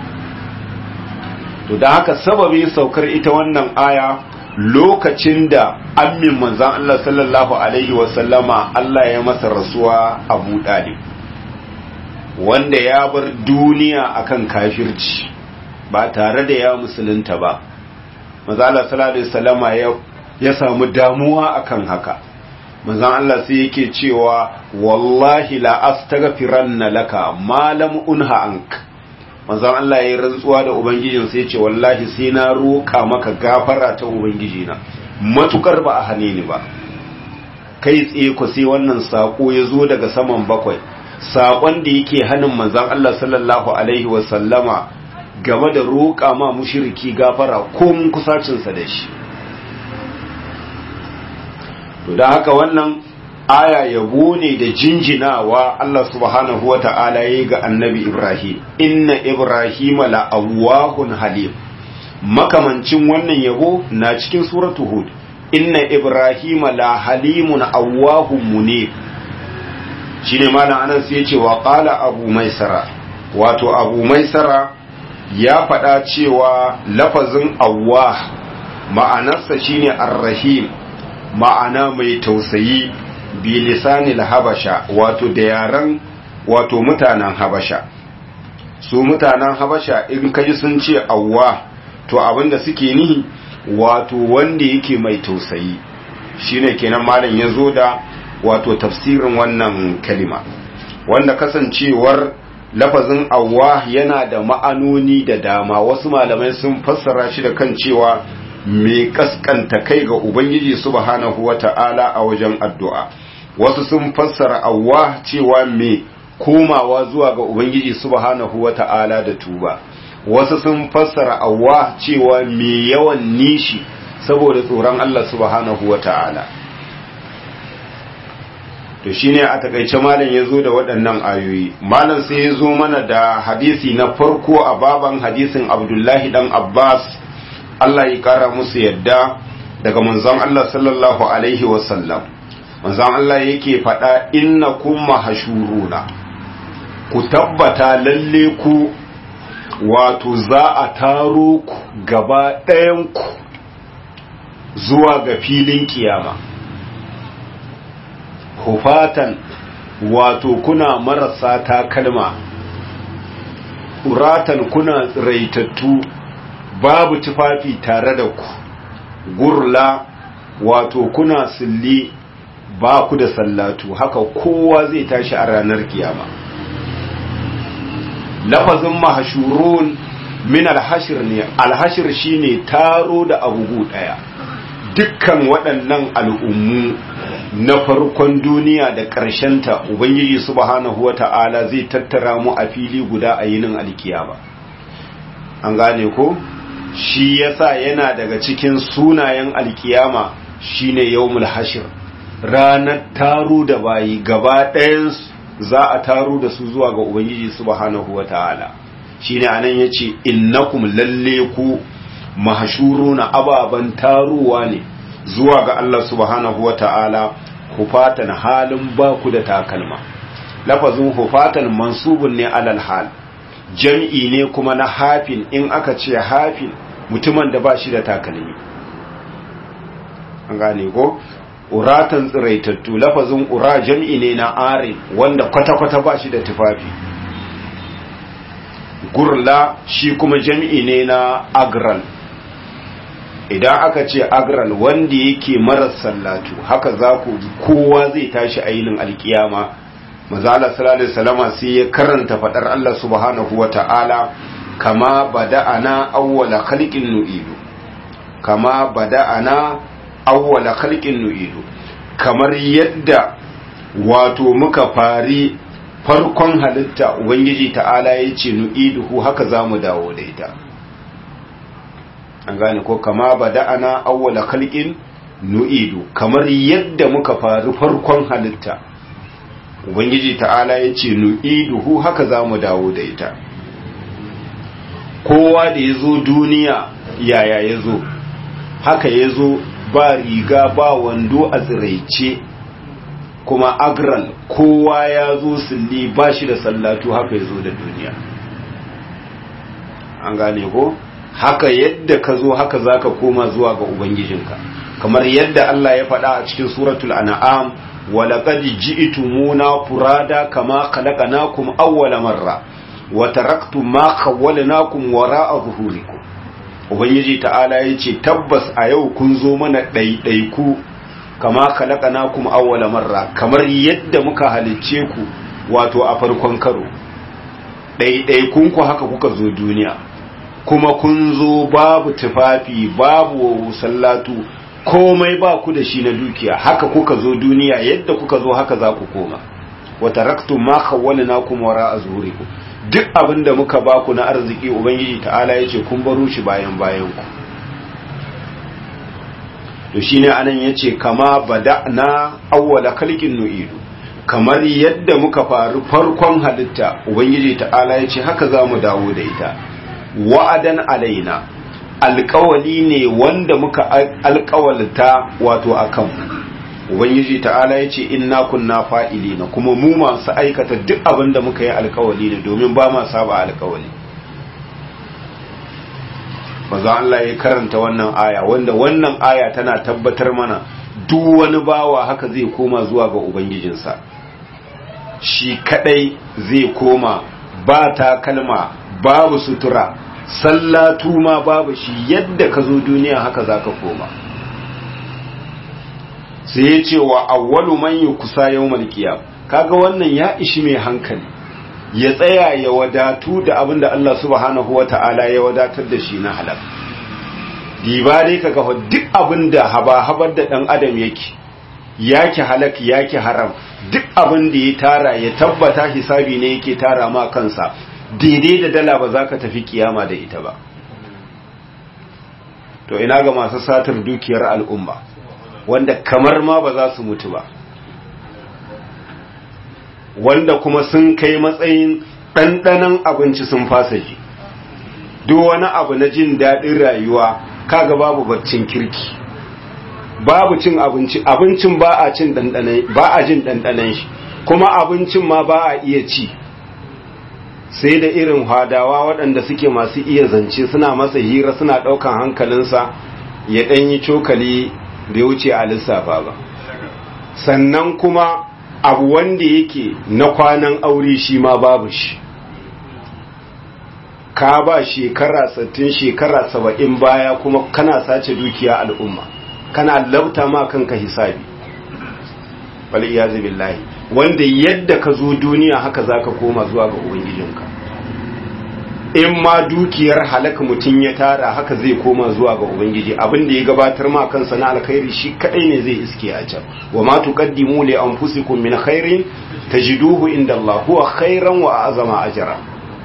to da haka sababin saukar ita wannan aya lokacin da ammin manzan Allah sallallahu alaihi wasallama Allah ya masa rasuwa abu ɗalib wanda ya bar duniya akan kafirci ba tare da ya musulunta ba manzan Allah sallallahu alaihi wasallama ya samu damuwa akan haka manzon Allah sai yake cewa wallahi la astaghfiranna laka ma lam unha ank manzon Allah yayin rantsuwa da ubangijin sai yace wallahi sai na roka maka gafara ta ubangijina matukar ba a hane ni ba kai tsaye ku sai wannan sako ya zo daga saman bakwai saƙon da yake hannun manzan Allah sallallahu alaihi wasallama game da roƙa ma mushiriki gafara ko mun kusacinsa da shi to da haka wannan aya yabo ne da jinjinawa Allah subhanahu wa ta'ala ya ga annabi Ibrahim inna Ibrahim la'awahun halim makamancin wannan yabo na cikin suratu Hud inna Ibrahim la halimun awahun munib shine malam anan sai yace wa qala abu maisara wato abu maisara ya faɗa cewa lafazin awwah ma'anarsa shine ar-rahim ma'ana mai tausayi bi lisanil habasha wato da yaran wato mutanen habasha su mutanen habasha in kaji sun ce awwa to abinda suke nihi wato wanda yake mai tausayi shine kenan malam ya zo da wato tafsirin wannan kalima wanda kasancewar lafazin awwa yana da ma'anoni da dama wasu malamai sun fassara shi da kan cewa mai kaskanta kai ga ubangiji subhanahu wata'ala a wajen addu'a wasu sun fassara awwa cewa mai komawa zuwa ga ubangiji subhanahu wata'ala da tuba wasu sun fassara awwa cewa mai yawan nishi saboda tsoron Allah subhanahu wata'ala to shine a takaice malam ya zo da waɗannan ayoyi malam sai ya zo mana da hadisi na farko a baban hadisin abdullahi dan abbas Allah ya kara musu yadda daga manzon Allah sallallahu alaihi wasallam manzon Allah yake faɗa inna kun mahashuruna ku tabbata lalle ku wato za a taro ku gaba ɗayan ku zuwa ga filin kiyama hufatan wato kuna marasa takalma uratan kuna tsiraitattu babu tufafi tare da ku gurla wato kuna silli ba ku da sallatu haka kowa zai tashi a ranar kiyama lafazin mahashurun min alhashir ne alhashir shine taro da abubu daya dukkan waɗannan al'ummu na farkon duniya da ta ubangiji subhanahu wata'ala zai tattara mu a fili guda a yinin alkiyama an gane ko shi yasa yana daga cikin sunayen alkiyama shine yawmul hashir ranar taro da bayi gaba ɗayan za a taro da su zuwa ga ubangiji subhanahu wata'ala shine anan yace innakum lalle ku mahshuruna ababan taruwa ne zuwa ga Allah subhanahu wata'ala hufatan halin baku da takalma lafazin hufatan mansubun ne alal hal jam'i ne kuma na hafin in aka ce hafin mutumin da ba shi da takalmi an gane ko uratan tsiraitattu lafazin ura jam'i ne na arin wanda kwata-kwata ba shi da tufafi gurla shi kuma jam'i ne na agral idan aka ce agral wanda yake marar sallatu haka za ku kowa zai tashi ainin alkiyama mazala salallahu salama sai ya karanta fadar Allah subhanahu wa ta'ala kama bada'ana awwala khalqin nu'idu kama bada'ana awwala khalqin nu'idu kamar yadda wato muka fari farkon halitta ubangiji ta'ala yace nu'iduhu haka zamu dawo da ita an gane ko kama bada'ana awwala khalqin nu'idu kamar yadda muka fari farkon halitta ubangiji ta'ala yace nu'iduhu haka zamu dawo da ita kowa da yazo duniya yaya yazo haka yazo ba riga ba wando a tsiraice kuma agral kowa ya zo sulli ba shi da sallatu haka ya zo da duniya an gane ko haka yadda ka zo haka za ka koma zuwa ga ubangijinka kamar yadda Allah ya faɗa a cikin suratul an'am walaqad ji'tumuna furada kama khalaqnakum awwala marra wa taraktum ma khawwalnakum wara'a zuhurikum ubangiji ta'ala yace tabbas a yau kun zo mana ɗaiɗaiku kama khalaqnakum awwala marra kamar yadda muka halicce ku wato a farkon karo ɗaiɗaikun ku haka kuka zo duniya kuma kun zo babu tufafi babu sallatu komai ba ku da shi na dukiya haka kuka zo duniya yadda kuka zo haka za ku koma wa taraktum ma khawwalnakum wara azhurikum duk abin da muka baku na arziki ubangiji ta'ala yace kun baro shi bayan bayan ku to shine anan yace kama bada'na awwala khalqin nu'idu kamar yadda muka faru farkon halitta ubangiji ta'ala yace haka zamu dawo da ita wa'adan alaina alƙawali ne wanda muka alƙawalta wato akan ubangiji ta'ala yace inna kunna fa'ilina kuma mu masu aikata duk abin da muka yi alƙawali ne domin ba ma saba alƙawali maza Allah ya karanta wannan aya wanda wannan aya tana tabbatar mana duk wani bawa haka zai koma zuwa ga ubangijinsa shi kadai zai koma ba takalma babu sutura sallatu ma babu shi yadda ka zo duniya haka za ka koma sai ya ce wa awwalu man yukusa yawmal qiyam kaga wannan ya ishi mai hankali ya tsaya ya wadatu da abin da Allah subhanahu wata'ala ya wadatar da shi na halal diba dai kaga duk abin da haba habar da dan adam yake yake halak yake haram duk abin da ya tara ya tabbata hisabi ne yake tara ma kansa daidai da dala ba za ka tafi kiyama da ita ba to ina ga masu satar dukiyar al'umma wanda kamar ma ba za su mutu ba wanda kuma sun kai matsayin ɗanɗanon abinci sun fasa ji duk wani abu na jin daɗin rayuwa kaga babu baccin kirki babu cin abinci abincin ba a cin ɗanɗanon ba a jin ɗanɗanon shi kuma abincin ma ba a iya ci sai da irin hadawa waɗanda suke masu iya zance suna masa hira suna ɗaukan hankalinsa ya ɗanyi cokali da ya wuce a lissafa ba sannan kuma abu wanda yake na kwanan aure shi ma babu shi ka ba shekara sattin shekara saba'in baya kuma kana sace dukiya al'umma kana lauta ma kanka hisabi bali iyazu billahi wanda yadda ka zo duniya haka zaka koma zuwa ga ubangijinka in ma dukiyar halaka mutum ya tara haka zai koma zuwa ga ubangiji abin da ya gabatar ma kansa na alkhairi shi kadai ne zai iske a can wa ma tuqaddimu li anfusikum min khairin tajiduhu inda Allah huwa khairan wa azama ajra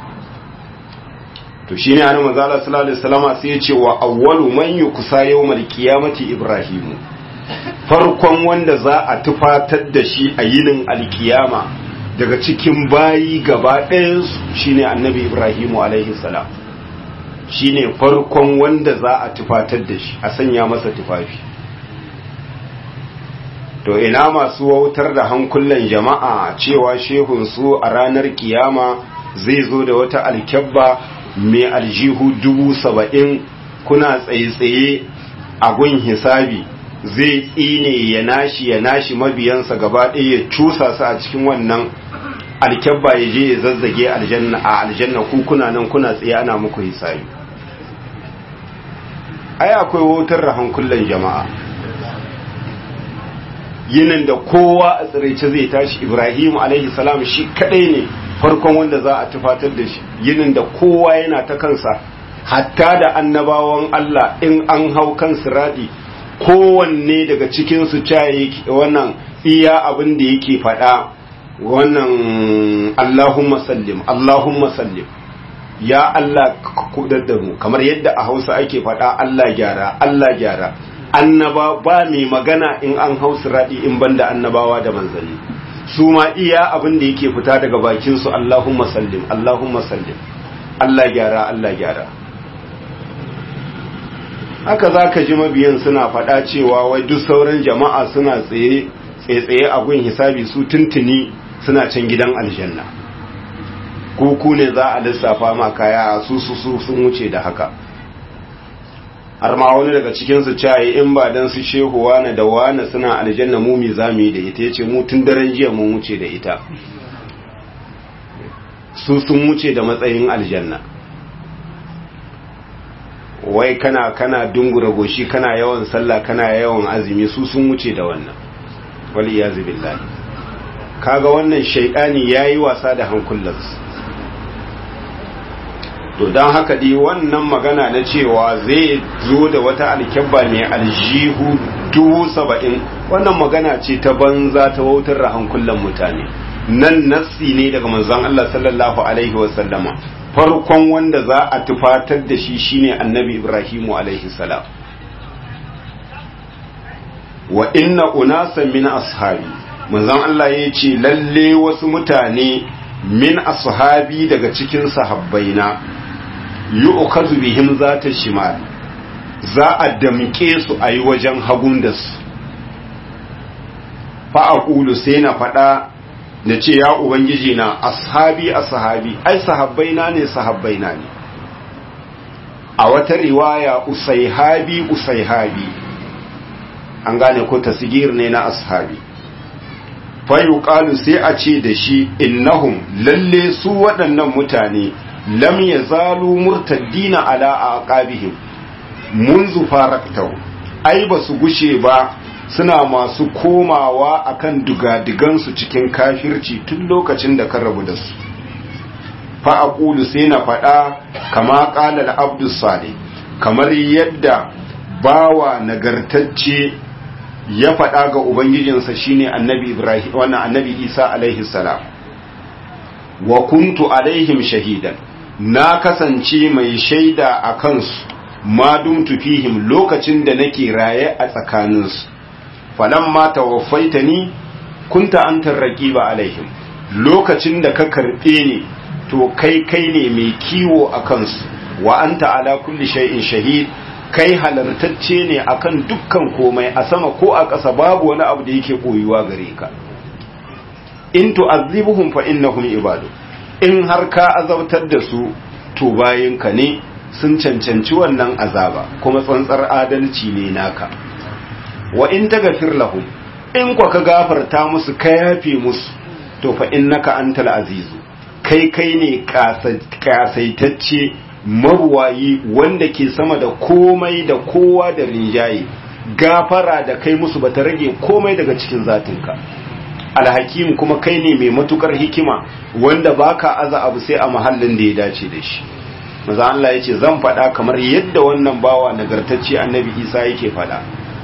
to shine annabi manzo Allah sallallahu alaihi wasallam sai ya ce wa awwalu man yukusa yawmal qiyamati ibrahimu farkon wanda za a tufatar da shi a yinin alkiyama daga cikin bayi gaba ɗayansu shine annabi ibrahimu alaihi salam shine farkon wanda za a tufatar da shi a sanya masa tufafi to ina masu wautar da hankulan jama'a cewa shehunsu a ranar kiyama zai zo da wata alkyabba mai aljihu dubu saba'in kuna tsaye-tsaye a gun hisabi zai tsine ya nashi ya nashi mabiyansa gaba ɗaya ya cusa su a cikin wannan alkyabba ya je ya zazzage aljanna a aljanna ku kuna nan kuna tsaye ana muku hisabi ai akwai wutar da hankulan jama'a yinin da kowa a tsiraice zai tashi ibrahim alaihi salam shi kadai ne farkon wanda za a tufatar da shi yinin da kowa yana ta kansa hatta da annabawan Allah in an hau kan siradi kowanne daga cikinsu caye wannan iya abin da yake faɗa wannan Allahumma sallim Allahumma sallim ya Allah kudar da mu kamar yadda a Hausa ake faɗa Allah gyara Allah gyara annaba ba mai magana in an hau siradi in banda annabawa da manzanni su ma iya abin da yake fita daga bakin su Allahumma sallim Allahumma sallim Allah gyara Allah gyara haka za ka ji mabiyan suna faɗa cewa wai duk sauran jama'a suna tsaye tsaye a gun hisabi su tuntuni suna can gidan aljanna kuku ne za a lissafa ma kaya su su su sun wuce da haka har ma wani daga cikinsu caye in ba dan su shehu wane da wane suna aljanna mu mi za mu yi da ita yace mu tun daren jiya mun wuce da ita su sun wuce da matsayin aljanna wai kana kana dungura goshi kana yawan sallah kana yawan azumi su sun wuce da wannan wal iyazu billahi kaga wannan shaydani yayi wasa da hankulansu to dan haka dai wannan magana na cewa zai zo da wata alkyabba mai aljihu dubu saba'in wannan magana ce ta banza ta wautar da hankulan mutane nan nassi ne daga manzon Allah sallallahu alaihi wasallama farkon wanda za a tufatar da shi shine annabi Ibrahimu alaihi salam wa inna unasan min ashabi manzon Allah ya ce lalle wasu mutane min ashabi daga cikin sahabbaina yu'khadhu bihim zata shimal za a damke su a yi wajen hagun da su fa aqulu sai na faɗa da ce ya ubangiji na ashabi ashabi ai sahabbaina ne sahabbaina ne a wata riwaya usaihabi usaihabi an gane ko tasgir ne na ashabi fa yuqalu sai a ce da shi innahum lalle su waɗannan mutane lam yazalu murtaddina ala aqabihim munzu faraktau ai ba su gushe ba suna masu komawa akan dugadigansu cikin kafirci tun lokacin da kan rabu da su fa aqulu sai na faɗa kama qala al-abdu salih kamar yadda bawa nagartacce ya faɗa ga ubangijinsa shine annabi ibrahim wannan annabi isa alaihi salam wa kuntu alaihim shahidan na kasance mai shaida a kansu ma dumtu fihim lokacin da nake raye a tsakaninsu falamma tawaffaitani kunta antar raqiba alaihim lokacin da ka karbe ni to kai kai ne mai kiwo a kansu wa anta ala kulli shay'in shahid kai halartacce ne akan dukkan komai a sama ko a ƙasa babu wani abu da yake koyuwa gare ka in tu'azzibuhum fa innahum ibadu in har ka azabtar da su to bayinka ne sun cancanci wannan azaba kuma tsantsar adalci ne naka wa in taghfir lahum in kwa ka gafarta musu ka yafe musu to fa innaka antal azizu kai kai ne kasaitacce mabuwayi wanda ke sama da komai da kowa da rinjaye gafara da kai musu bata rage komai daga cikin zatinka alhakim kuma kai ne mai matukar hikima wanda baka aza abu sai a mahallin da ya dace da shi maza Allah yace zan faɗa kamar yadda wannan bawa nagartacce annabi Isa yake faɗa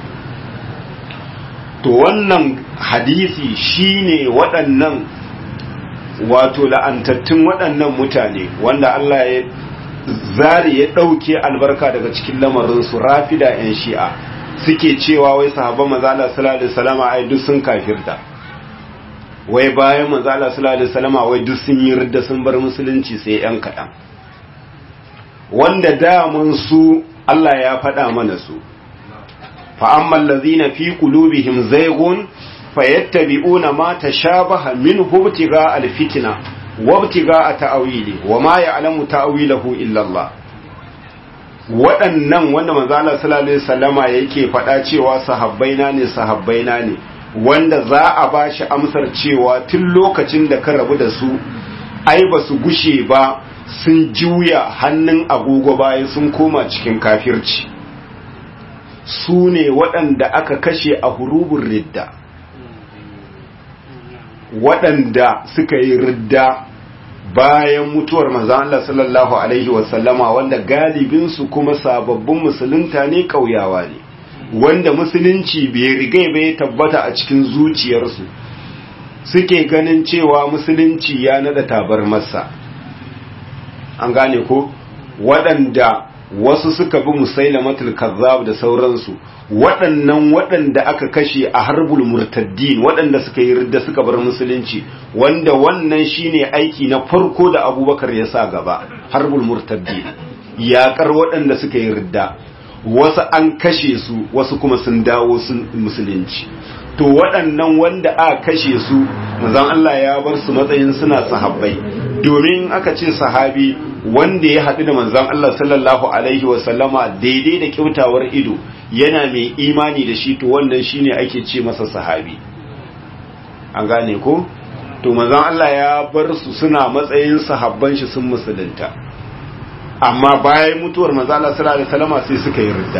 to wannan hadisi shine waɗannan wato la'antattun waɗannan mutane wanda Allah ya zari ya ɗauke albarka daga cikin lamarinsu rafida 'yan shi'a suke cewa wai sahabban mazala sallallahu alaihi wasallama ai duk sun kafirta wai bayan mazala sallallahu alaihi wasallama wai duk sun yi ridda sun bar musulunci sai 'yan kaɗan wanda damun su Allah ya faɗa mana su fa'amman lazina fi qulubihim zaygun fayattabi'una ma tashabaha minhu ibtigha alfitna wabtiga a ta'awili wa ma ya'lamu ta'awilahu illa Allah waɗannan wanda manzala sallallahu alaihi wasallama yake faɗa cewa sahabbaina ne sahabbaina ne wanda za a bashi amsar cewa tun lokacin da ka rabu da su ai ba su gushe ba sun juya hannun agogo baya sun koma cikin kafirci su ne waɗanda aka kashe a hurubun ridda waɗanda suka yi ridda bayan mutuwar manzan Allah sallallahu Alaihi wasallama wanda galibinsu kuma sababbin musulunta ne ƙauyawa ne wanda musulunci bai rigai bai tabbata a cikin zuciyarsu suke ganin cewa musulunci ya nada tabar masa an gane ko waɗanda wasu suka bi musailamatul kazzab da sauransu waɗannan waɗanda aka kashe a harbul murtaddin waɗanda suka yi ridda suka bar musulunci wanda wannan shine aiki na farko da abubakar ya sa gaba harbul murtaddin yaƙar waɗanda suka yi ridda wasu an kashe su wasu kuma sun dawo sun musulunci to waɗannan wanda aka kashe su manzon Allah ya bar su matsayin suna sahabbai domin aka ce sahabi wanda ya haɗu da manzon Allah sallallahu alaihi wasallama daidai da kyautawar ido yana mai imani da shi to wannan shine ake ce masa sahabi an gane ko to manzon Allah ya bar su suna matsayin sahabban shi sun musulunta amma bayan mutuwar manzon Allah sallallahu alaihi wasallama sai suka yi ridda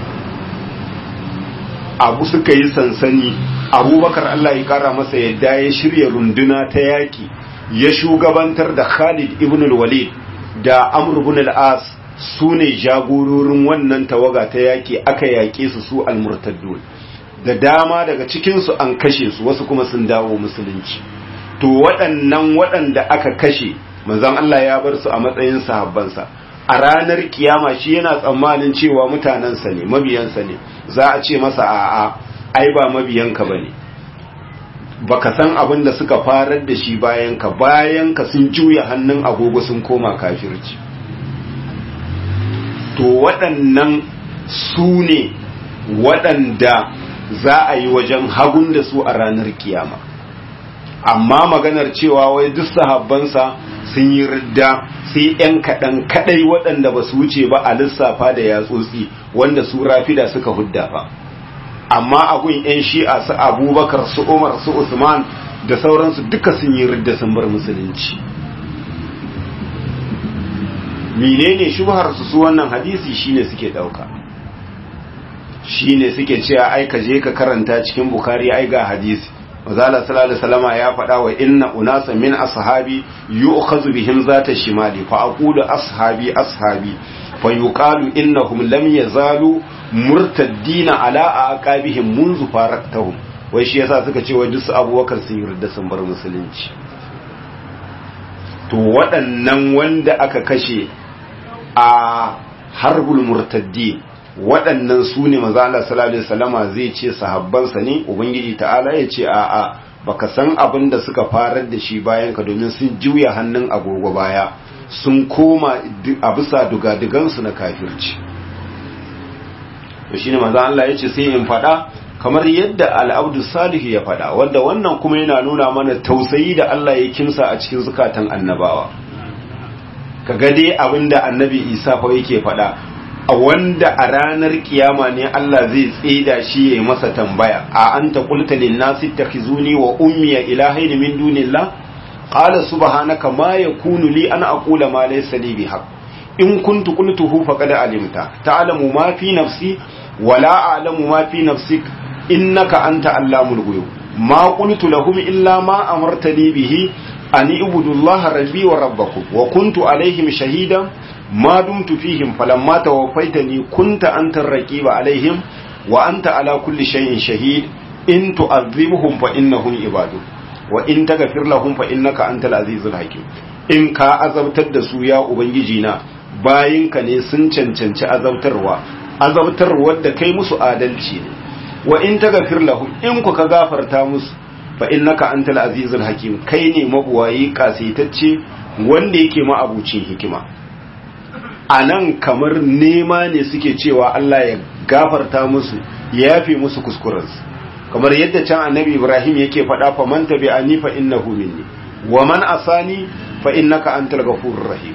abu suka yi sansani abubakar Allah ya kara masa yadda ya shirya runduna ta yaki ya shugabantar da Khalid ibn al-Walid da Amr ibn al-As su ne jagororin wannan tawaga ta yaki aka yaƙe su su al-murtaddun da dama daga cikin su an kashe su wasu kuma sun dawo musulunci to waɗannan waɗanda aka kashe manzon Allah ya bar su a matsayin sahabbansa a ranar kiyama shi yana tsammanin cewa mutanensa ne mabiyansa ne za a ce masa a'a ai ba mabiyanka bane baka san abin da suka farar da shi bayan ka bayan ka sun juya hannun agogo sun koma kafirci to waɗannan su ne waɗanda za a yi wajen hagun da su a ranar kiyama amma maganar cewa wai duk sahabbansa sun yi ridda sai ‘yan kaɗan kaɗai waɗanda ba su wuce ba a lissafa da yatsotsi wanda su rafida suka hudda fa amma agun ‘yan shi'a su abubakar su umar su usman da sauransu duka sun yi ridda sun bar musulunci menene shubhar su su wannan hadisi shine suke ɗauka shine suke cewa ai ka je ka karanta cikin bukari ai ga hadisi Mazala sallallahu alaihi wasallama ya faɗa wa inna unasa min ashabi yu'khazu bihim zata shimali fa aqulu ashabi ashabi fa yuqalu innahum lam yazalu murtaddina ala aqabihim munzu faraktahum wai shi yasa suka ce wai duk abubakar sun yarda sun bar musulunci to waɗannan wanda aka kashe a harbul murtaddi waɗannan su ne maza Allah sallallahu alaihi wasallama zai ce sahabbansa ne ubangiji ta'ala ya ce a'a baka san abin da suka farar da shi bayan ka domin sun juya hannun agogo baya sun koma a bisa dugadugansu na kafirci to shine maza Allah ya ce sai in faɗa kamar yadda al'abdu salihu ya faɗa wanda wannan kuma yana nuna mana tausayi da Allah ya kimsa a cikin zukatan annabawa kaga dai abinda annabi Isa fa yake faɗa a wanda a ranar kiyama ne Allah zai tsida shi ya masa tambaya a anta qulta lin nasi takhizuni wa ummi ilahaini min dunillah qala subhanaka ma yakunu li an aqula ma laysa li bihaq in kuntu qultuhu faqad alimta ta'lamu ma fi nafsi wa la a'lamu ma fi nafsik innaka anta allamul ghuyub ma qultu lahum illa ma amartani bihi an ibudu allaha rabbi wa rabbakum wa kuntu alaihim shahidan ما دمت فيهم فلما توفيتني كنت أنت الرقيب عليهم وأنت على كل شيء شهيد إن تعذبهم فإنهم عبادك وإن تغفر لهم فإنك أنت العزيز الحكيم in ka azabtar da su ya ubangijina bayinka ne sun cancanci azabtarwa azabtarwar da kai musu adalci ne wa in taghfir lahum in ku ka gafarta musu fa innaka antal azizul hakim kai ne mabuwayi kasaitacce wanda yake ma abucin hikima a nan kamar nema ne suke cewa Allah ya gafarta musu ya yafe musu kuskurensu kamar yadda can annabi Ibrahim yake faɗa fa man tabi'ani fa innahu minni wa man asani fa innaka antal ghafurur rahim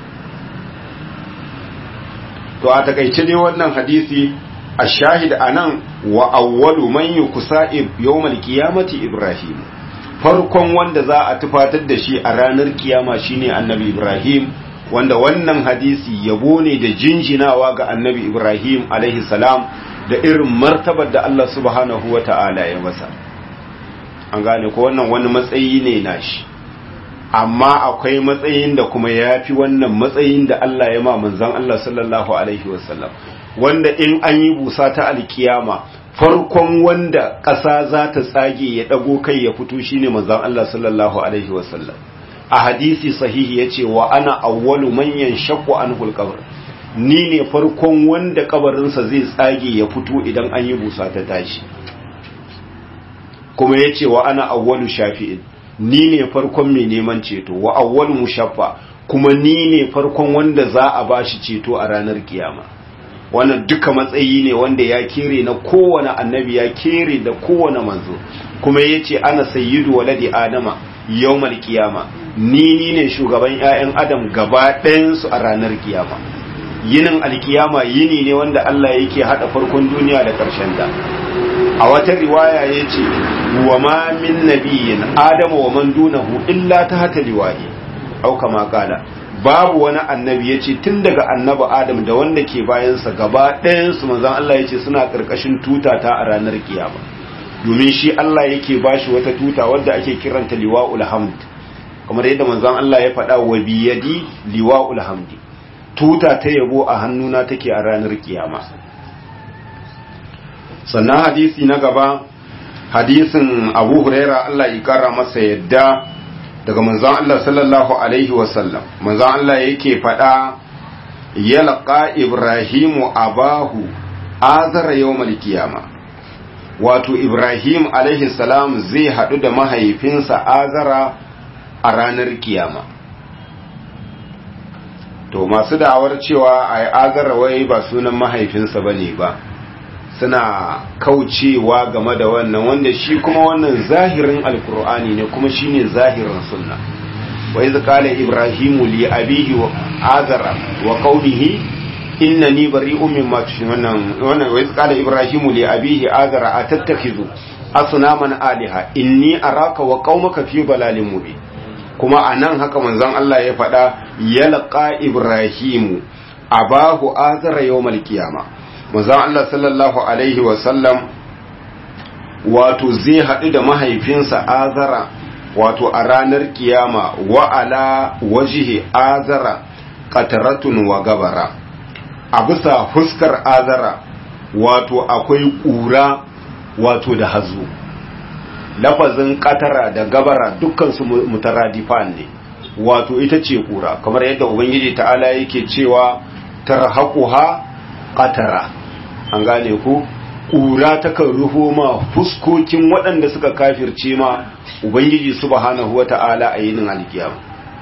to a takaice dai wannan hadisi ashahid anan wa awwalu man yukusa yawmal qiyamati Ibrahim farkon wanda za a tufatar da shi a ranar kiyama shine annabi Ibrahim wanda wannan hadisi yabo ne da jinjinawa ga annabi Ibrahim alaihi salam da irin martabar da Allah subhanahu wa ta'ala ya masa an gane ko wannan wani matsayi ne nashi amma akwai matsayin da kuma ya fi wannan matsayin da Allah ya ma manzan Allah sallallahu alaihi wasallam wanda in an yi busa ta alkiyama farkon wanda ƙasa za ta tsage ya ɗago kai ya fito shine manzan Allah sallallahu alaihi wasallam a hadisi sahihi ya ce wa ana awwalu manyan shakku an hulƙabar ni ne farkon wanda kabarinsa zai tsage ya fito idan an yi busa ta tashi kuma ya ce wa ana awwalu shafi'in ni ne farkon mai neman ceto wa awwalu mushaffa kuma ni ne farkon wanda za a bashi ceto a ranar kiyama wannan duka matsayi ne wanda ya kere na kowane annabi ya kere da kowane manzo kuma ya ce ana sayyidu waladi adama yawmal kiyama ni ni ne shugaban 'ya'yan adam gaba ɗayansu a ranar kiyama yinin alkiyama yini ne wanda Allah yake hada farkon duniya da ƙarshen da a wata riwaya ya ce wa ma min nabiyin adama wa man dunahu illa ta hata liwahi au kama kala babu wani annabi ya ce tun daga annabi adam da wanda ke bayansa gaba ɗayansu manzan Allah ya ce suna ƙarƙashin tuta ta a ranar kiyama domin shi Allah yake bashi wata tuta wadda ake kiranta liwa'ul hamd kamar yadda manzon Allah ya faɗa wa biyadi liwa'ul hamdi tuta ta yabo a hannuna take a ranar kiyama sannan hadisi na gaba hadisin Abu Huraira Allah ya kara masa yadda daga manzon Allah sallallahu alaihi wasallam manzon Allah yake faɗa yalqa ibrahimu abahu azara yawmal qiyama wato ibrahim alaihi salam zai haɗu da mahaifinsa azara a ranar kiyama to masu da'awar cewa a azara wai ba sunan mahaifinsa bane ba suna kaucewa game da wannan wanda shi kuma wannan zahirin alkur'ani ne kuma shine zahirin sunna wa iz qala ibrahimu li abihi wa azara wa qaumihi innani bari'un mimma tushrikun wannan wannan wa iz qala ibrahimu li abihi azara atattakhizu asnaman aliha inni araka wa qaumaka fi dalalin mubin kuma anan haka manzon Allah ya faɗa yalqa ibrahimu abahu azara yawmal qiyamah manzon Allah sallallahu alaihi wasallam wato zai haɗu da mahaifinsa azara wato a ranar kiyama wa ala wajihi azara qataratun wa gabara a bisa fuskar azara wato akwai ƙura wato da hazo lafazin katara da gabara dukkansu mutaradifan ne wato ita ce ƙura kamar yadda ubangiji ta'ala yake cewa tarhaquha qatara an gane ku ƙura takan rufo ma fuskokin waɗanda suka kafirce ma ubangiji subhanahu wata'ala a yinin alkiyama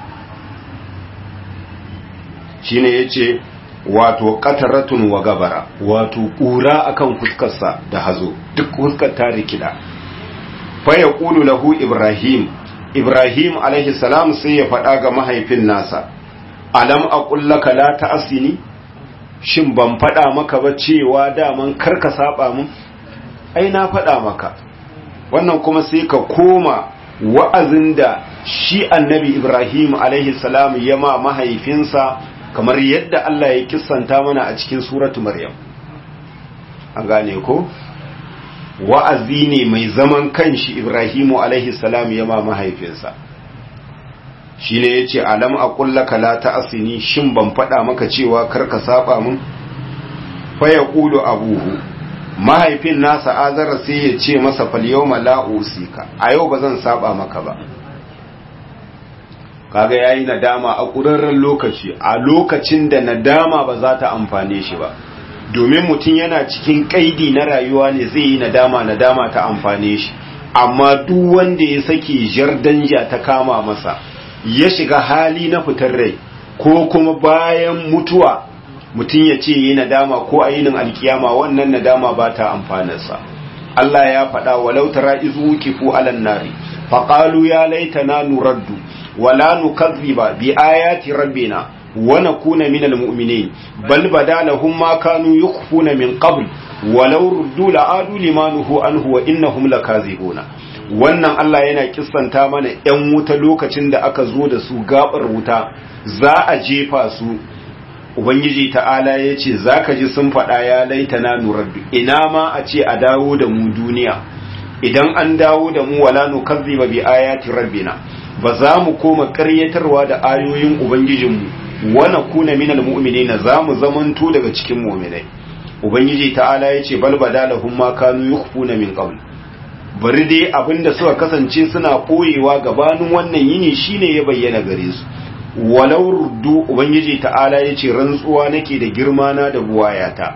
shine yace wato qataratun wa gabara wato ƙura akan fuskarsa da hazo duk fuskar ta rikida fa yaqulu lahu ibrahim ibrahim alaihi salam sai ya faɗa ga mahaifin nasa alam aqul laka la ta'sini shin ban faɗa maka ba cewa daman karka saba mun ai na faɗa maka wannan kuma sai ka koma wa'azin da shi annabi ibrahim alaihi salam ya ma mahaifinsa kamar yadda Allah ya kissanta mana a cikin suratu maryam an gane ko wa'azi ne mai zaman kanshi ibrahimu alaihi salam ya ma mahaifinsa shi ne ya ce alam a ƙullaka la ta asini shin ban faɗa maka cewa karka saba mun faya ƙudu abuhu mahaifin nasa azara sai ya ce masa falyau mala'usika a yau ba zan saba maka ba kaga ya yi nadama a ƙurarren lokaci a lokacin da nadama ba za ta amfane shi ba domin mutum yana cikin ƙaidi na rayuwa ne zai yi nadama nadama ta amfane shi amma duk wanda ya sake jardanja ta kama masa ya shiga hali na fitar rai ko kuma bayan mutuwa mutum ya ce yi nadama ko a yinin alkiyama wannan nadama ba ta amfanarsa Allah ya faɗa walau tara izu kifu alan nari faqalu ya laitana nuraddu wala nukazziba bi ayati rabbina wa nakuna minal mu'minin bal badalahum ma kanu yukhfuna min qabl walau ruddu la'adu limanuhu anhu wa innahum lakazibuna wannan Allah yana kissanta mana ‘yan wuta lokacin da aka zo da su gabar wuta za a jefa su Ubangiji ta'ala ya ce za ka ji sun faɗa ya laita na nuraddu ina ma a ce a dawo da mu duniya idan an dawo da mu wala nu kazzi ba bi ayati rabbina ba za mu koma ƙaryatarwa da ayoyin Ubangijinmu wana kuna minal mu'minina za mu zamanto daga cikin mu'minai Ubangiji ta'ala ya ce bal badalahum ma kanu yukhfuna min qabl bari dai abinda suka kasance suna koyewa gabanin wannan yini shine ya bayyana gare su walau ruddu ubangiji ta'ala yace rantsuwa nake da girma na da buwayata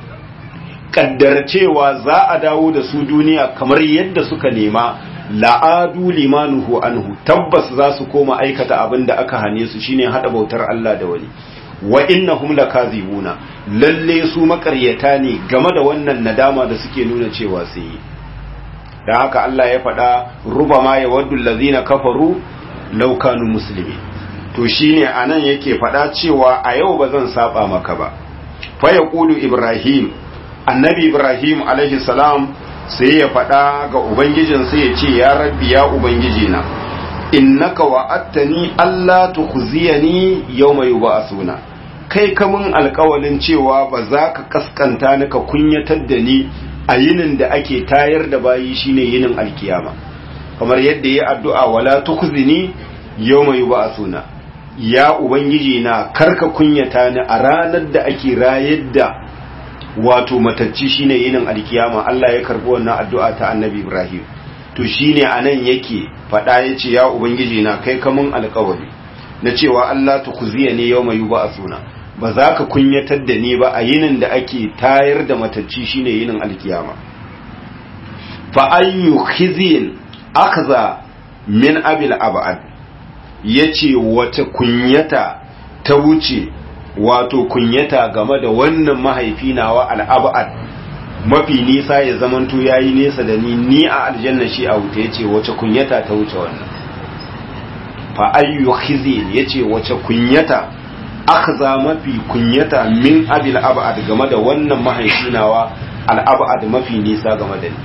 kaddar cewa za a dawo da su duniya kamar yadda suka nema la'adu limanuhu anhu tabbas za su koma aikata abin da aka hane su shine hada bautar Allah da wani wa innahum lakazibuna lalle su makaryata ne game da wannan nadama da suke nuna cewa sun yi da haka Allah ya faɗa rubama ya waddu allazina kafaru law kanu muslimi to shine anan yake faɗa cewa a yau ba zan saba maka ba fa yaqulu ibrahim annabi ibrahim alaihi salam sai ya faɗa ga ubangijin sai ya ce ya rabbi ya ubangiji na innaka wa'attani alla tukhziyani yawma yub'asuna kai kamun alƙawalin cewa ba za ka kaskanta ni ka kunyatar da ni a yinin da ake tayar da bayi shine yinin alkiyama kamar yadda ya addu'a wala tukhzini yawma yub'asuna ya ubangiji na karka kunyata ni a ranar da ake rayar da wato matacci shine yinin alkiyama Allah ya karbi wannan addu'a ta annabi Ibrahim to shine anan yake faɗa ya ce ya ubangiji na kai kamun alkawari na cewa Allah ta kuziya ne yau mai ba a suna ba za ka kunyatar da ni ba a yinin da ake tayar da matacci shine yinin alkiyama fa ayyu khizin akza min abil abad yace wata kunyata ta wuce wato kunyata game da wannan mahaifi nawa al-abad mafi nisa ya zamanto yayi nesa da ni ni a aljanna shi a wuta yace wace kunyata ta wuce wannan fa ayyu khizin yace wace kunyata akhza mafi kunyata min abil abad game da wannan mahaifi nawa al-abad mafi nisa game da ni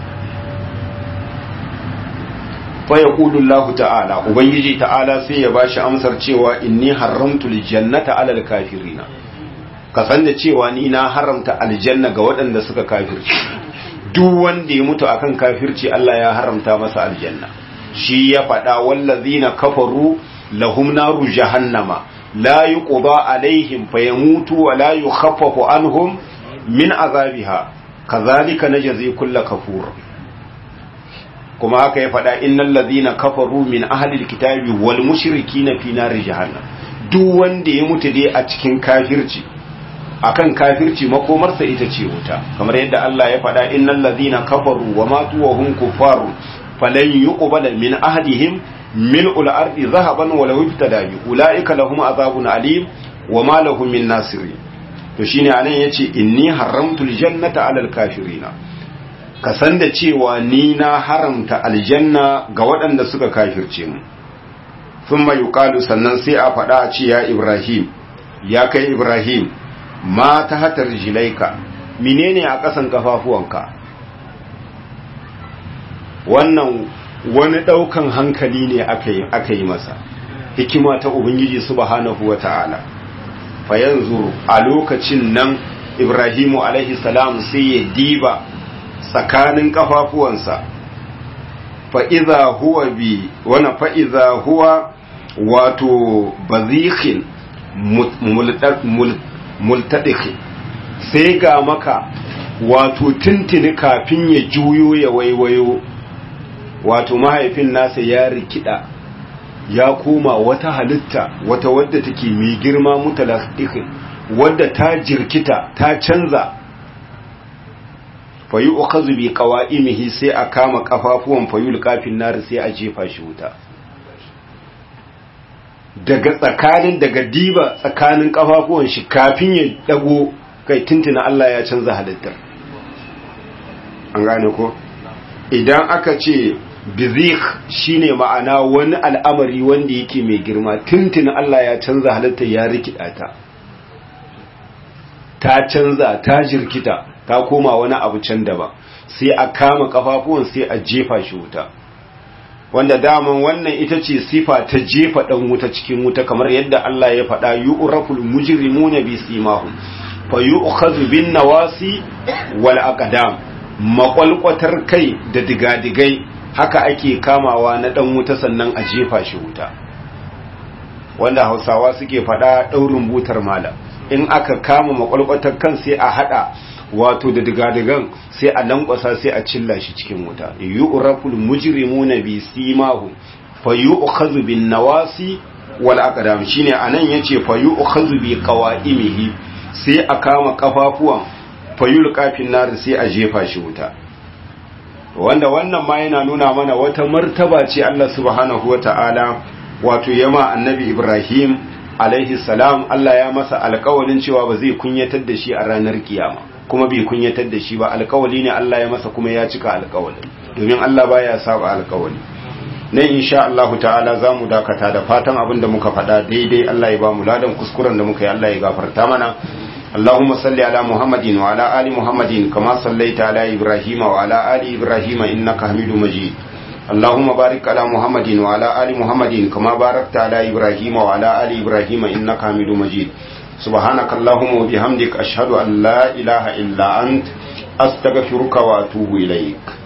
faya ƙudullahu ta'ala ubangiji ta'ala sai ya bashi amsar cewa inni haramtul jannata alal kafirina ka san da cewa ni na haramta aljanna ga waɗanda suka kafirci duk wanda ya mutu akan kafirci Allah ya haramta masa aljanna shi ya faɗa wallazina kafaru lahum naru jahannama la yuqda alaihim fayamutu wa la yukhaffafu anhum min azabiha kazalika najzi kulla kafur kuma haka ya faɗa innal ladhina kafaru min ahlil kitabi wal mushrikina fi nari jahannam duk wanda ya mutu dai a cikin kafirci akan kafirci makomarsa ita ce wuta kamar yadda Allah ya faɗa innal ladhina kafaru wa matu wa hum kuffaru falan yuqbala min ahadihim mil'ul ardi zahaban wa law ibtada bi ulaika lahum azabun alim wa ma lahum min nasirin to shine anan yace inni haramtul jannata alal kafirina ka san da cewa ni na haramta aljanna ga waɗanda suka kafirce mu sun mai yuƙalu sannan sai a faɗa a ce ya ibrahim ya kai ibrahim ma ta hatar jilaika menene a ƙasan kafafuwanka wannan wani ɗaukan hankali ne aka yi masa hikima ta ubangiji subhanahu wa ta'ala fa yanzu a lokacin nan ibrahimu alaihi salam sai ya diba tsakanin kafafuwansa fa'iza huwa bi wani fa'iza huwa wato bazikhin multaɗikin sai ga maka wato tuntuni kafin ya juyo ya waiwayo wato mahaifin nasa ya rikida ya koma wata halitta wata wadda take mai girma mutalaɗikin wadda ta jirkita ta canza fayi ukazu bi qawa'imihi sai a kama kafafuwan fayul kafin nar sai a jefa shi wuta daga tsakanin daga diba tsakanin kafafuwan shi kafin ya dago kai tuntuna Allah ya canza halittar an gane ko idan aka ce bizik shine ma'ana wani al'amari wanda yake mai girma tuntuna Allah ya canza halittar ya rikida ta ta canza ta jirkita ta koma wani abu can daban sai a kama kafafuwan sai a jefa shi wuta wanda daman wannan ita ce sifa ta jefa dan wuta cikin wuta kamar yadda Allah ya faɗa yu'raful mujrimuna bi simahum fa yu'khadhu bin nawasi wal aqdam makwalkwatar kai da digadigai haka ake kamawa na dan wuta sannan a jefa shi wuta wanda Hausawa suke faɗa daurin butar malam in aka kama makwalkwatar kan sai a hada wato da digadigan sai a lankwasa sai a cilla shi cikin wuta yu'raful mujrimuna bi simahum fa yu'khadhu bin nawasi wal aqdam shine anan yace fa yu'khadhu bi qawa'imihi sai a kama kafafuwan fa yulqa fin nar sai a jefa shi wuta wanda wannan ma yana nuna mana wata martaba ce Allah subhanahu wata'ala wato yama annabi Ibrahim alaihi salam Allah ya masa alƙawarin cewa ba zai kunyatar da shi a ranar kiyama kuma bai kunyatar da shi ba alkawali ne Allah ya masa kuma ya cika alkawali domin Allah baya saba alkawali nan insha Allah ta'ala zamu dakata da fatan abin da muka faɗa daidai Allah ya ba mu ladan kuskuren da muka yi Allah ya gafarta mana اللهم صل على محمد وعلى آل محمد كما صليت على إبراهيم وعلى آل إبراهيم إنك حميد مجيد اللهم بارك على محمد وعلى آل محمد كما باركت على إبراهيم وعلى آل إبراهيم إنك حميد مجيد سبحانك اللهم وبحمدك أشهد أن لا إله إلا أنت أستغفرك وأتوب إليك